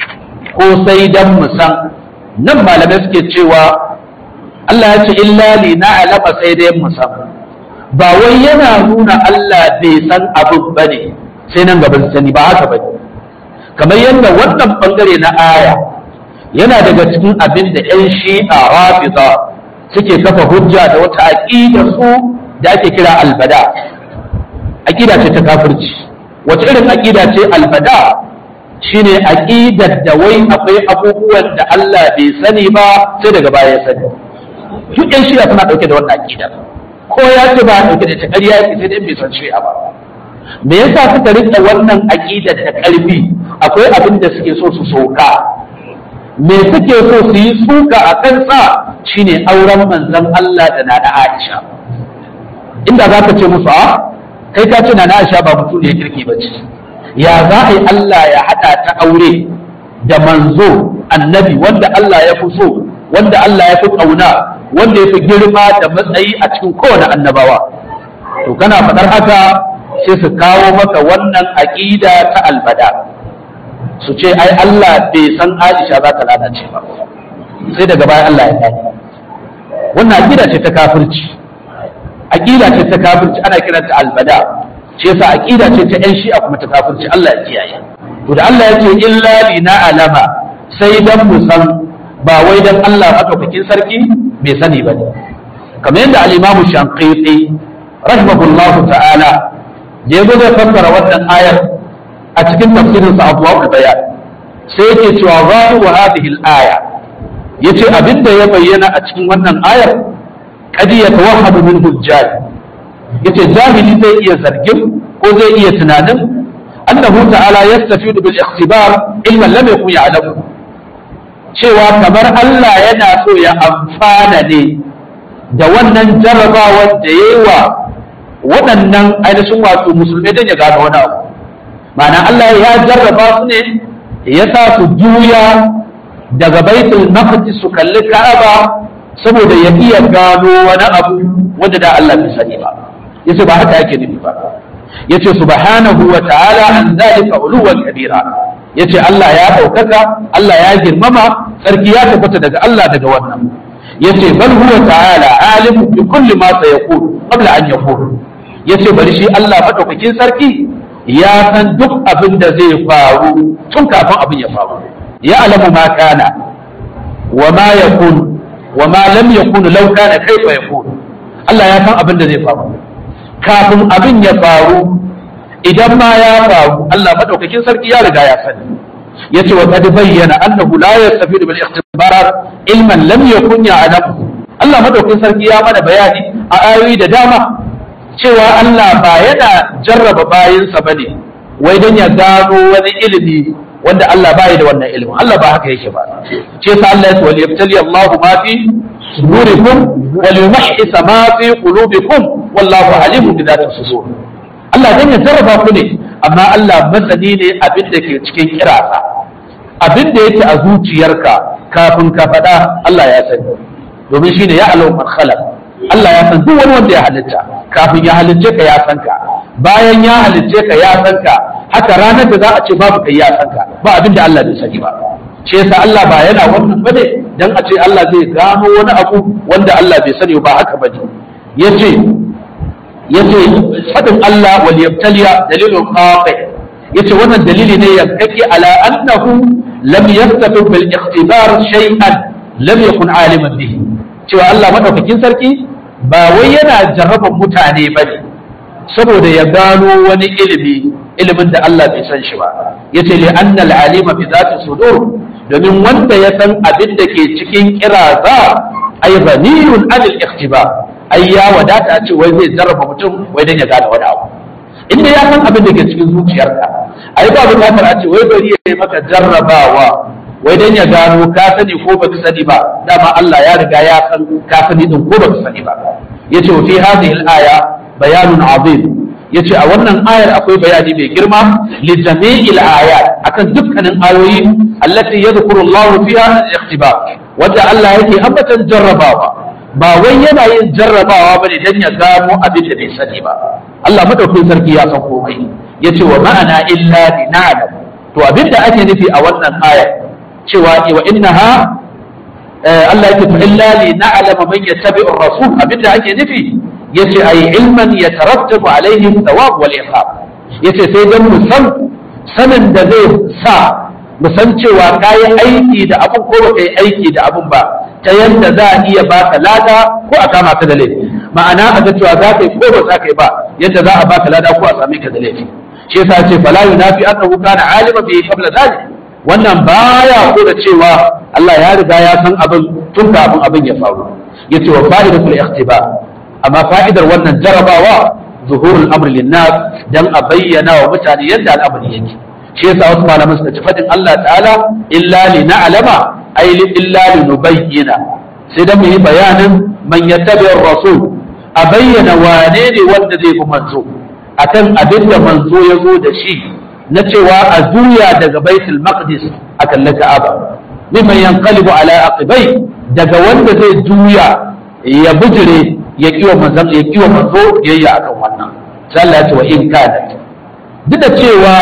ko sai dan mu san nan malamai suke cewa Allah ya ce illa lina'lama sai dai mu san ba wai yana nuna Allah bai san abin ba ne sai nan gaban sani ba haka ba kamar yadda wannan bangare na aya yana daga cikin abin da 'yan shi'a rafiza suke kafa hujja da wata aƙida su da ake kira albada aƙida ce ta kafirci wata irin aƙida ce albada shine aƙidar da wai akwai abubuwan da Allah bai sani ba sai daga baya ya sani duk 'yan shi'a suna ɗauke da wannan aƙidar ko ya ce ba ɗauke da ta ƙarya yake sai dai bai san shi'a ba me yasa suka rike wannan aƙidar da ƙarfi akwai abin da suke so su soka me suke so su yi suka a kansa shine auren manzon Allah da nana Aisha inda za ka ce musu a kai ka ce nana Aisha ba mutum ne kirki ba ce ya za a yi Allah ya haɗa ta aure da manzo annabi wanda Allah ya fi so wanda Allah ya fi ƙauna wanda ya fi girma da matsayi a cikin kowane annabawa to kana faɗar haka sai su kawo maka wannan aƙida ta albada su ce ai Allah bai san Aisha za ta lalace ba sai daga baya Allah ya gani wannan aƙida ce ta kafirci aƙida ce ta kafirci ana kiranta albada ce yasa aƙida ce ta 'yan shi'a kuma ta kafirci Allah ya kiyaye to da Allah ya ce illa lina alama sai dan mu san ba wai dan Allah madaukakin sarki bai sani ba ne kamar yadda al-Imam Shanqiti rahimahullahu ta'ala da yazo zai fassara wannan ayar a cikin tafsirin sa Abwaul Bayan sai yake cewa zahiru hadhihi al-aya yace abinda ya bayyana a cikin wannan ayar qad yatawahhamu min hujjaj yace jahili zai iya zargin ko zai iya tunanin annahu ta'ala yastafidu bil ikhtibar ilman lam yakun ya'lamu cewa kamar Allah yana so ya amfana ne da wannan jarrabawar da ya yi wa waɗannan ainihin wato musulmai don ya gano wani abu ma'ana Allah ya jarraba su ne ya sa su juya daga baitul maqdis su kalli ka'aba saboda ya iya gano wani abu wanda da Allah bai sani ba yace ba haka yake nufi ba yace subhanahu wa ta'ala an zalika uluwan kabira yace Allah ya ɗaukaka Allah ya girmama sarki ya tabbata daga Allah daga wannan yace bal huwa ta'ala alimu bi kulli ma sayaqul qabla an yaqul yace bari shi Allah madaukakin sarki ya san duk abin da zai faru tun kafin abin ya faru ya alamu ma kana wa ma yakun wa ma lam yakun law kana kaifa yakun Allah ya san abin da zai faru kafin abin ya faru idan ma ya faru Allah madaukakin sarki ya riga ya sani yace wa qad bayyana annahu la yastafidu bil ikhtibarat ilman lam yakun ya'lamu Allah madaukakin sarki ya mana bayani a ayoyi da dama cewa Allah ba yana jarraba bayinsa bane wai dan ya gano wani ilimi wanda Allah bai da wannan ilimin Allah ba haka yake ba ce sa Allah ya ce wal yabtali Allah ma fi sudurikum wal yumahhis ma fi qulubikum wallahu alimun bi dhati sudur Allah dan ya jarraba ku ne amma Allah masani ne abin da ke cikin kirasa abin da yake a zuciyarka kafin ka faɗa Allah ya sani domin shine ya alau man khalaq Allah ya san duk wani wanda ya halitta kafin ya halicce ka ya san ka bayan ya halicce ka ya san ka haka ranar da za a ce babu kai ya san ka ba abin da Allah bai sani ba ce yasa Allah ba yana wannan bane dan a ce Allah zai gano wani abu wanda Allah bai sani ba haka bane yace yace fadin Allah wal yabtaliya dalilun qati yace wannan dalili ne yankake ala annahu lam yastafi bil ikhtibar shay'an lam yakun aliman bihi cewa Allah madaukakin sarki ba wai yana jarraban mutane bane saboda ya gano wani ilimi ilimin da Allah bai san shi ba yace li anna al alima bi zati sudur domin wanda ya san abin da ke cikin kiraza ay ghaniyun anil ikhtibar ai ya wadata a ce wai zai jarraba mutum wai dan ya gane wani abu inda ya san abin da ke cikin zuciyarka ai ba bukatar a ce wai bari ya yi maka jarrabawa wai dan ya gano ka sani ko baka sani ba dama Allah ya riga ya san ka sani din ko baka sani ba yace wa fi hadhihi al-aya bayanun azim yace a wannan ayar akwai bayani mai girma li jami'il ayat akan dukkanin ayoyi allati yadhkuru Allah fiha al-ikhtibar wanda Allah yake ambatan jarrabawa ba wai yana yin jarrabawa bane dan ya gano abin da bai sani ba Allah madaukakin sarki ya san komai yace wa ma'ana illa lina'lam to abin da ake nufi a wannan ayar cewa wa innaha Allah yake to illa li na'lama man yattabi'u ar-rasul abinda ake nufi yace ai ilman yatarattabu alaihi thawab wal iqab yace sai dan mu san sanin da zai sa mu san cewa kai aiki da abun ko ba kai aiki da abun ba ta yanda za a iya baka lada ko a kama ka da laifi ma'ana a ga cewa za ka yi ko ba za ka yi ba yadda za a baka lada ko a same ka da laifi shi yasa ce fala yunafi annahu kana alima bi qabla dhalik wannan baya ko da cewa Allah ya riga ya san abin tun kafin abin ya faru yace wa fa'idatul ikhtibar amma fa'idar wannan jarabawa zuhurul amri linnas dan a bayyana wa mutane yadda al'amari yake shi yasa wasu malaman suka ci fadin Allah ta'ala illa li na'lama ay li illa li nubayyana sai dan mu yi bayanin man yattabi rasul a bayyana wane ne wanda zai bi manzo akan abin da manzo ya zo da shi na cewa a juya daga baitul maqdis a kalli ka'aba mimman yanqalibu ala aqibai daga wanda zai juya ya bujire ya kiwa manzon ya kiwa manzo yayya akan wannan sai Allah ya ce wa in kana duk da cewa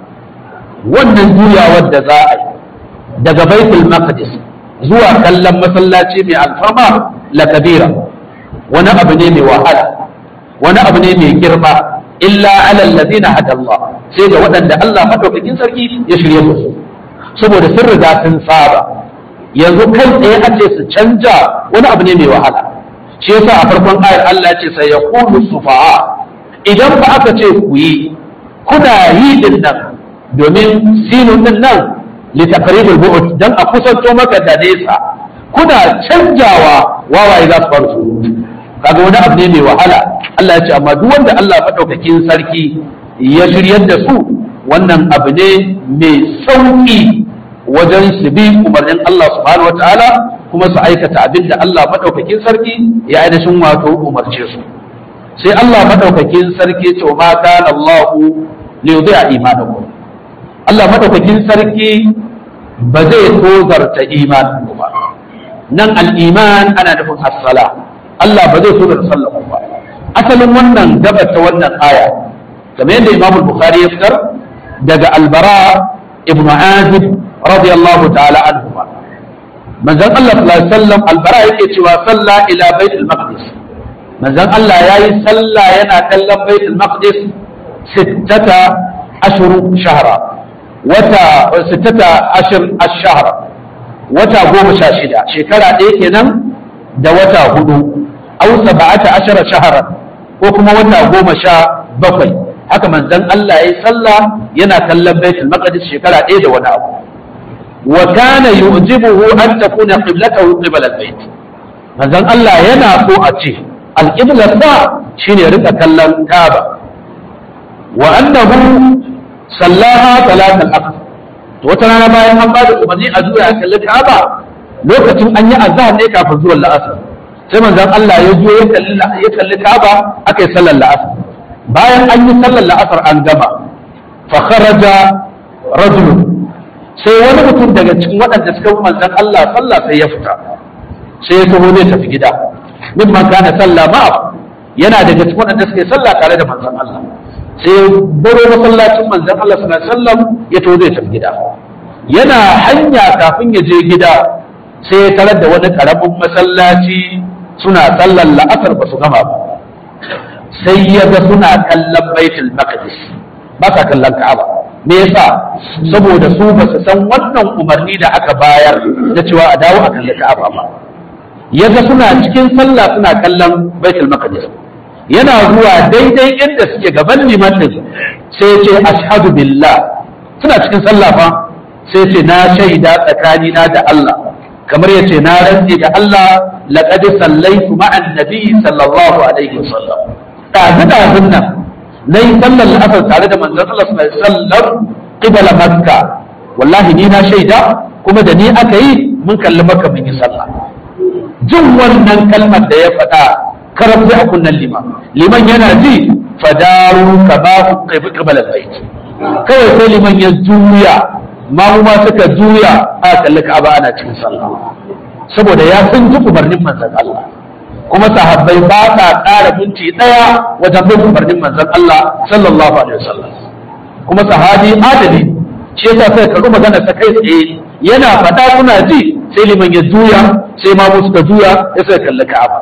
wannan juyawar da za a yi daga baitul maqdis zuwa kallon masallaci mai alfarma la kabira wani abu ne mai wahala wani abu ne mai girma illa ala alladhina hada Allah sai ga waɗanda Allah madaukakin sarki ya shirye su saboda sun riga sun saba yanzu kai tsaye a ce su canja wani abu ne mai wahala shi yasa a farkon ayar Allah ya ce sai ya kulu sufaha idan ba aka ce ku yi kuna yi din nan domin sinun din nan li taqribul bu'd dan a kusanto maka da nesa kuna canjawa wawaye za su faru su kaga wani abu ne mai wahala Allah ya ce amma duk wanda Allah madaukakin sarki ya shiryar da su wannan abu ne mai sauki wajen su bi umarnin Allah subhanahu wataala kuma su aikata abin da Allah madaukakin sarki ya ainihin wato umarce su sai Allah madaukakin sarki ce ma kana Allah li yudhi'a imanakum Allah madaukakin sarki ba zai tozarta imanin ku ba nan al-iman ana nufin as-sala Allah ba zai tozarta sallar ku ba asalin wannan gabar ta wannan aya kamar yadda Imam Bukhari ya fitar daga Albara ibn Azib radiyallahu ta'ala anhu manzon Allah sallallahu alaihi wasallam Albara yake cewa salla ila Baitul Maqdis manzon Allah yayi sallah yana kallon Baitul Maqdis sittata ashhur shahra wata sittata ashhur ash-shahra wata goma sha shida shekara ɗaya kenan da wata hudu aw sab'ata ashara shahra ko kuma wata goma sha bakwai haka manzon Allah ya yi sallah yana kallon baitul maqdis shekara ɗaya da wani abu wa kana yu'jibuhu an takuna qiblatahu qibla al-bait manzon Allah yana so a ce al-qibla sa shine rika kallon Kaaba wa annahu sallaha salat al-aqsa to wata rana bayan an bada umarni a zuwa kallon Kaaba lokacin an yi azhar ne kafin zuwan la'asar sai manzon Allah ya zo ya kalli ya kalli Kaaba aka yi sallar la'asar bayan an yi sallar la'asar an gama fa kharaja rajul sai wani mutum daga cikin waɗanda suka bi manzon Allah sallah sai ya fita sai ya taho zai tafi gida min man kana sallah ma yana daga cikin waɗanda suka yi sallah tare da manzon Allah sai ya baro masallacin manzon Allah sallallahu alaihi wasallam ya taho zai tafi gida yana hanya kafin ya je gida sai ya tarar da wani karamin masallaci suna sallar la'asar ba su gama ba sai ya ga suna kallon baitul maqdis ba sa kallon ka'aba me yasa saboda su ba su san wannan umarni da aka bayar da cewa a dawo a kalli ka'aba ba ya ga suna cikin sallah suna kallon baitul maqdis yana zuwa daidai inda suke gaban liman din sai ya ce ashhadu billah suna cikin sallah fa sai ya ce na shaida tsakanina da Allah kamar ya ce na rantse da Allah laqad sallaitu ma'an nabi sallallahu alaihi wasallam ɗazu ɗazun nan na yi sallar la'asar tare da manzon Allah sallallahu alaihi wasallam qibla makka wallahi ni na shaida kuma da ni aka yi mun kalli makka mun yi sallah jin wannan kalmar da ya faɗa karatu a kunnan liman liman yana ji fadaru ka ba ku kai qibla bait kawai sai liman ya juya ma suka juya a kalli ka'aba ana cikin sallah saboda ya san ji umarnin manzon Allah kuma sahabbai ba sa ƙara minti ɗaya wajen bin umarnin manzon Allah sallallahu alaihi wasallam kuma sahabi adali shi yasa sai ka magana ta kai tsaye yana faɗa suna ji sai liman ya juya sai ma suka juya ya sai kalli Ka'aba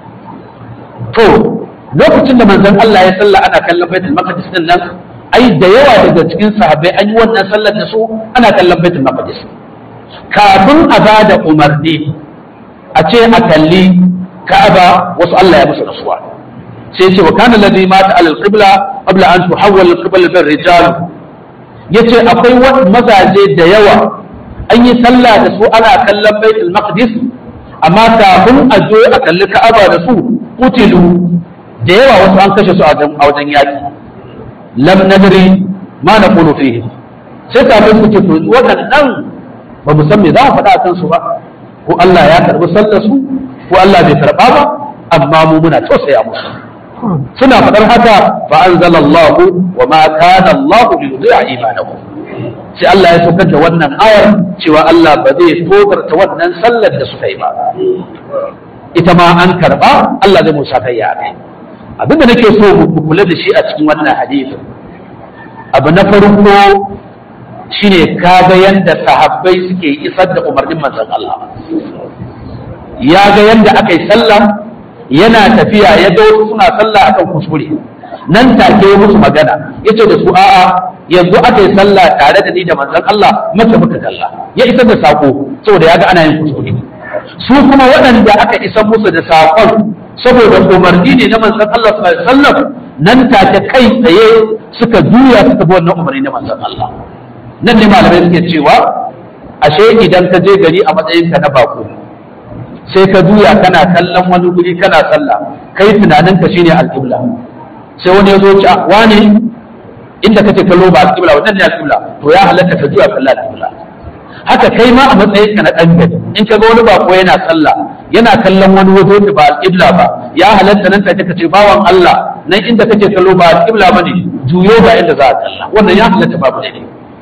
to lokacin da manzon Allah ya salla ana kallon Baitul Maqdis din nan ai da yawa daga cikin sahabbai an yi wannan sallar da su ana kallon Baitul Maqdis kafin a bada umarni a ce a kalli ka'aba wasu Allah ya musu rasuwa sai ce wa kana ladhi mata ala al-qibla qabla an tuhawwal al-qibla bil rijal yace akwai mazaje da yawa an yi sallah da su ana kallon baitul maqdis amma kafin a zo a kalli ka'aba da su kutilu da yawa wasu an kashe su a wajen yaki lam nadri ma naqulu fihi sai kafin su ce waɗannan ba mu san me za mu faɗa a kansu ba ko Allah ya karɓi sallar su ko Allah bai karɓa ba amma mu muna tausaya musu suna faɗar haka fa anzalallahu wa ma kana Allah li yudhi'a imanakum sai Allah ya saukar da wannan ayar cewa Allah ba zai tokarta wannan sallar da suka yi ba ita ma an karɓa Allah zai musa kai ya kai abinda nake so mu kula da shi a cikin wannan hadisi abu na farko shine kaga yanda sahabbai suke isar da umarnin manzon Allah ya ga yanda aka yi sallah yana tafiya ya ga wasu suna sallah akan kuskure nan take ya musu magana yace da su a'a yanzu aka yi sallah tare da ni da manzon Allah maka muka kalla ya isar da sako saboda ya ga ana yin kuskure su kuma waɗanda aka isar musu da sakon saboda umarni ne na manzon Allah sallallahu alaihi wasallam nan take kai tsaye suka juya suka bi wannan umarni na manzon Allah nan ne malamai suke cewa ashe idan ka je gari a matsayinka na bako sai ka juya kana kallon wani guri kana sallah kai tunaninka shine alƙibla sai wani ya zo ci wani inda kace kallo ba alƙibla wannan ne alƙibla to ya halatta ka juya kallon alƙibla haka kai ma a matsayinka na ɗan gari in ka ga wani bako yana sallah yana kallon wani waje da ba alƙibla ba ya halatta nan take kace bawan Allah nan inda kake kallo ba alƙibla bane juyo ba inda za a kalla wannan ya halatta babu ne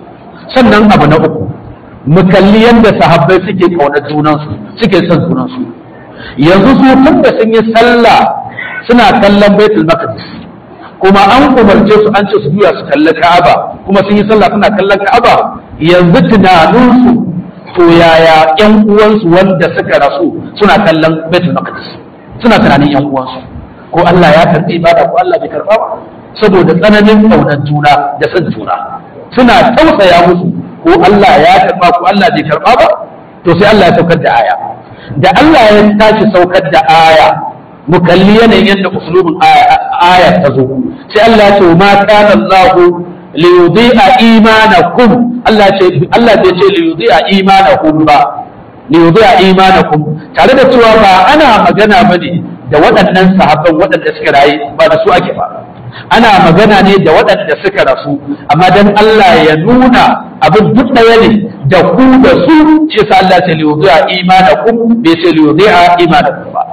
sannan abu na uku mu kalli yadda sahabbai suke kaunar junansu suke son junansu yanzu su tun da sun yi sallah suna kallon baitul maqdis kuma an umarce su an ce su juya su kalli ka'aba kuma sun yi sallah suna kallon ka'aba yanzu tunaninsu to yaya yan uwansu wanda suka rasu suna kallon baitul maqdis suna tunanin yan uwansu ko Allah ya karbi ibada ko Allah bai karba ba saboda tsananin kaunar juna da son juna suna tausaya musu ko Allah ya karba ko Allah bai karba ba to sai Allah ya saukar da aya da Allah ya tashi saukar da aya mu kalli yanayin yadda usulubin aya ta zo sai Allah ya ce ma kana Allah li yudhi'a imanakum Allah ce Allah bai ce li yudhi'a imanakum ba li yudhi'a imanakum tare da cewa ba ana magana bane da waɗannan sahabban waɗanda suka rayu ba da su ake ba ana magana ne da waɗanda suka rasu amma dan Allah ya nuna abin duk ɗaya ne da ku da su ce sa Allah ce liyudi'a imanakum bai ce liyudi'a imanakum ba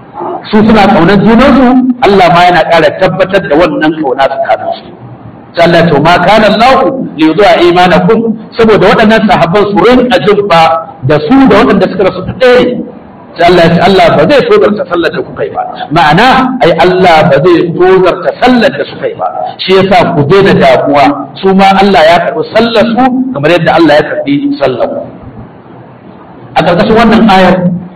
su suna kaunar junansu Allah ma yana ƙara tabbatar da wannan kauna tsakanin su sai Allah to ma kana Allah liyudi'a imanakum saboda waɗannan sahabban su rinka jin ba da su da waɗanda suka rasu ɗaya ne sai Allah ya ce Allah ba zai tozarta sallar da kuka yi ba ma'ana ai Allah ba zai tozarta sallar da suka yi ba shi yasa ku daina damuwa su ma Allah ya karɓi sallar su kamar yadda Allah ya karɓi sallar a ƙarƙashin wannan ayar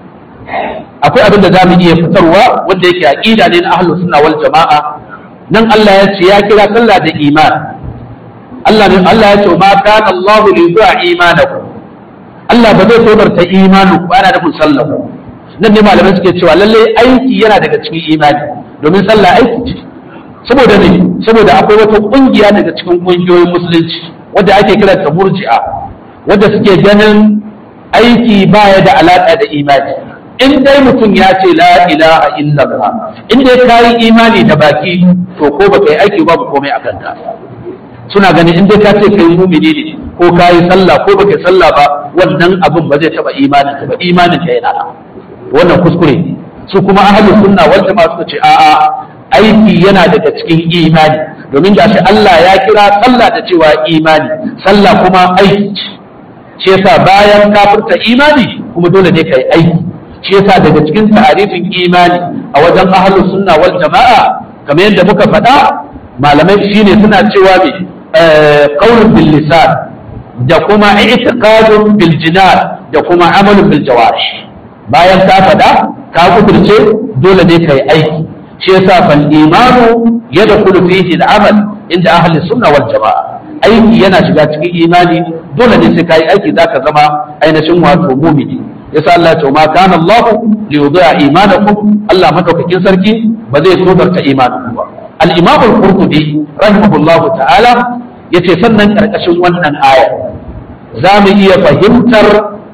akwai abin da za mu iya fitarwa wanda yake aqida ne na ahlus sunna wal jama'a nan Allah ya ce ya kira sallah da iman Allah ne Allah ya ce ma kana Allahu li yu'a imanakum Allah ba zai tozarta imanin ku ana da sallar nan ne malamai suke cewa lalle aiki yana daga cikin imani domin sallah aiki ce saboda ne saboda akwai wata kungiya daga cikin kungiyoyin musulunci wadda ake kira ta murji'a wadda suke ganin aiki baya da alaka da imani in dai mutum ya ce la ilaha illallah in dai ka yi imani da baki to ko baka yi aiki babu komai a kanka suna ganin in dai ka ce kai mumini ne ko ka yi sallah ko baka yi sallah ba wannan abin ba zai taba imanin ka ba imanin ka yana nan wannan kuskure ne su kuma ahlus sunna wal jama'a suka ce a'a aiki yana daga cikin imani domin gashi Allah ya kira sallah da cewa imani sallah kuma aiki shi yasa bayan kafirta imani kuma dole ne kai aiki shi yasa daga cikin tarifin imani a wajen ahlus sunna wal jama'a kamar yadda muka faɗa malamai shine suna cewa me qaulun bil lisan da kuma i'tiqadun bil jinan da kuma amalun bil jawarih bayan ka faɗa ka kudurce dole ne kai aiki shi yasa fal imanu yadkhulu fihi al amal inda ahli sunna wal jamaa aiki yana shiga cikin imani dole ne sai kai aiki zaka zama ainihin wato mu'mini yasa Allah ya ma kana Allah li yudhi'a imanakum Allah madaukakin sarki ba zai tobarta imanin ba al-imam al-qurtubi rahimahullahu ta'ala yace sannan karkashin wannan aya za mu iya fahimtar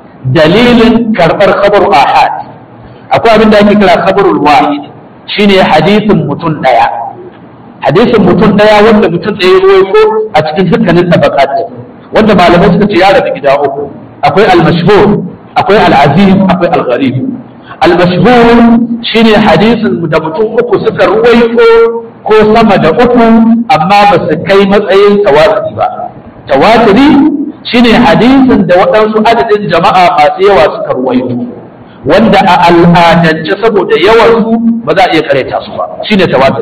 dalilin karɓar khabar ahad akwai abin da ake kira khabarul wahid shine hadisin mutum daya hadisin mutum daya wanda mutum daya ya rawaito a cikin dukkanin tabaqat wanda malamai suka ce ya rabu gida uku akwai al-mashhur akwai al-aziz akwai al-gharib al-mashhur shine hadisin da mutum uku suka rawaito ko sama da uku amma ba su kai matsayin tawatiri ba tawatiri shine hadisin da waɗansu adadin jama'a masu yawa suka ruwaito wanda a al'adance saboda yawansu ba za a iya kareta su ba shine tawatur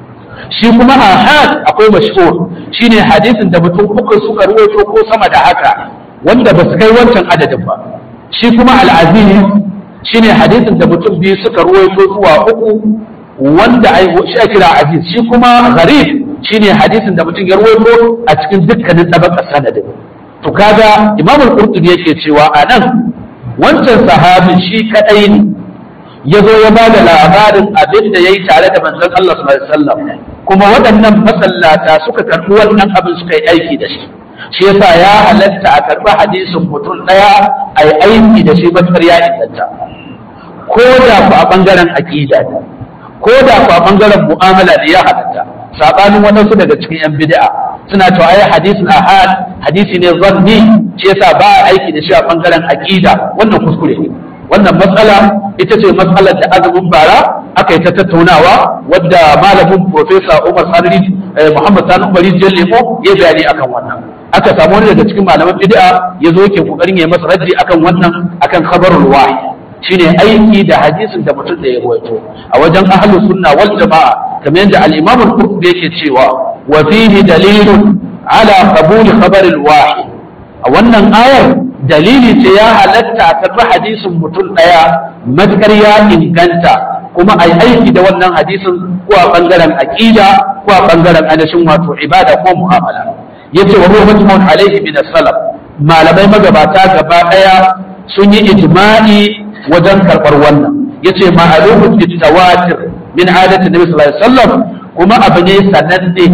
shi kuma ahad akwai mashhur shine hadisin da mutum uku suka ruwaito ko sama da haka wanda ba su kai wancan adadin ba shi kuma al'aziz shine hadisin da mutum biyu suka ruwaito zuwa uku wanda ai shi ake kira aziz shi kuma gharib shine hadisin da mutum ya ruwaito a cikin dukkanin tabakar sanadin to kaga imam al-qurtubi yake cewa a nan wancan sahabin shi kadai ne ya zo ya bada labarin abin da yayi tare da manzon Allah sallallahu alaihi wasallam kuma waɗannan masallata suka karɓi wannan abin suka yi aiki da shi shi yasa ya halatta a karɓi hadisin mutum ɗaya a yi aiki da shi matukar ya inganta ko da ku a ɓangaren aƙida ne ko da ku a ɓangaren mu'amala ne ya halatta saɓanin waɗansu daga cikin 'yan bid'a suna cewa ai hadisin ahad hadisi ne zanni shi yasa ba a aiki da shi a bangaren aqida wannan kuskure ne wannan matsala ita ce matsalar da azumin bara aka yi ta tattaunawa wadda malamin profesa Umar Sani Muhammad Sani Umar Jallemo ya bayani akan wannan aka samu wani daga cikin malaman bid'a ya zo yake kokarin ya masa raddi akan wannan akan khabarul wahyi shine aiki da hadisin da mutum da ya ruwaito a wajen ahlus sunna wal jama'a kamar yadda al-imam al-qurtubi yake cewa وفيه دليل على قبول خبر الواحد a wannan ayar dalili ce ya halatta a karɓi hadisin mutum ɗaya matukar ya inganta kuma a aiki da wannan hadisin ko a ɓangaren aƙida ko a ɓangaren ainihin wato ibada ko mu'amala yace wa huwa majmu'un alaihi min salaf malamai magabata gaba ɗaya sun yi ijma'i wajen karɓar wannan yace ma'alumun bitawatir min adati nabi sallallahu alaihi wasallam kuma abu ne sananne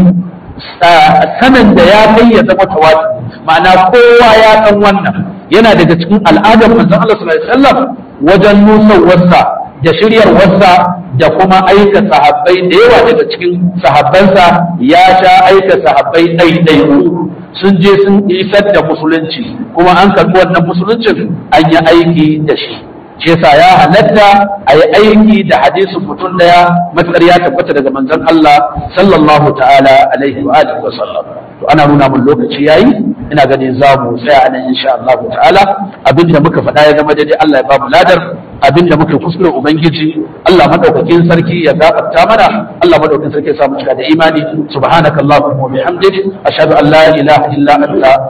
sanin da ya kai ya zama tawatur ma'ana kowa ya san wannan yana daga cikin al'adar manzon Allah sallallahu alaihi wasallam wajen nusawarsa da shiryarwarsa da kuma aika sahabbai da yawa daga cikin sahabbansa ya sha aika sahabbai ɗaiɗaiku sun je sun isar da musulunci kuma an karɓi wannan musuluncin an yi aiki da shi shi yasa ya halatta a yi aiki da hadisin mutum daya matsar ya tabbata daga manzon Allah sallallahu ta'ala alaihi wa alihi wa sallam to ana nuna mun lokaci yayi ina ganin za mu tsaya anan insha Allah ta'ala abinda muka faɗa ya zama daidai Allah ya ba mu ladar abinda muka kuskure ubangiji Allah madaukakin sarki ya gafarta mana Allah madaukakin sarki ya sa mu cika da imani subhanakallahumma wa bihamdik ashhadu an la ilaha illa anta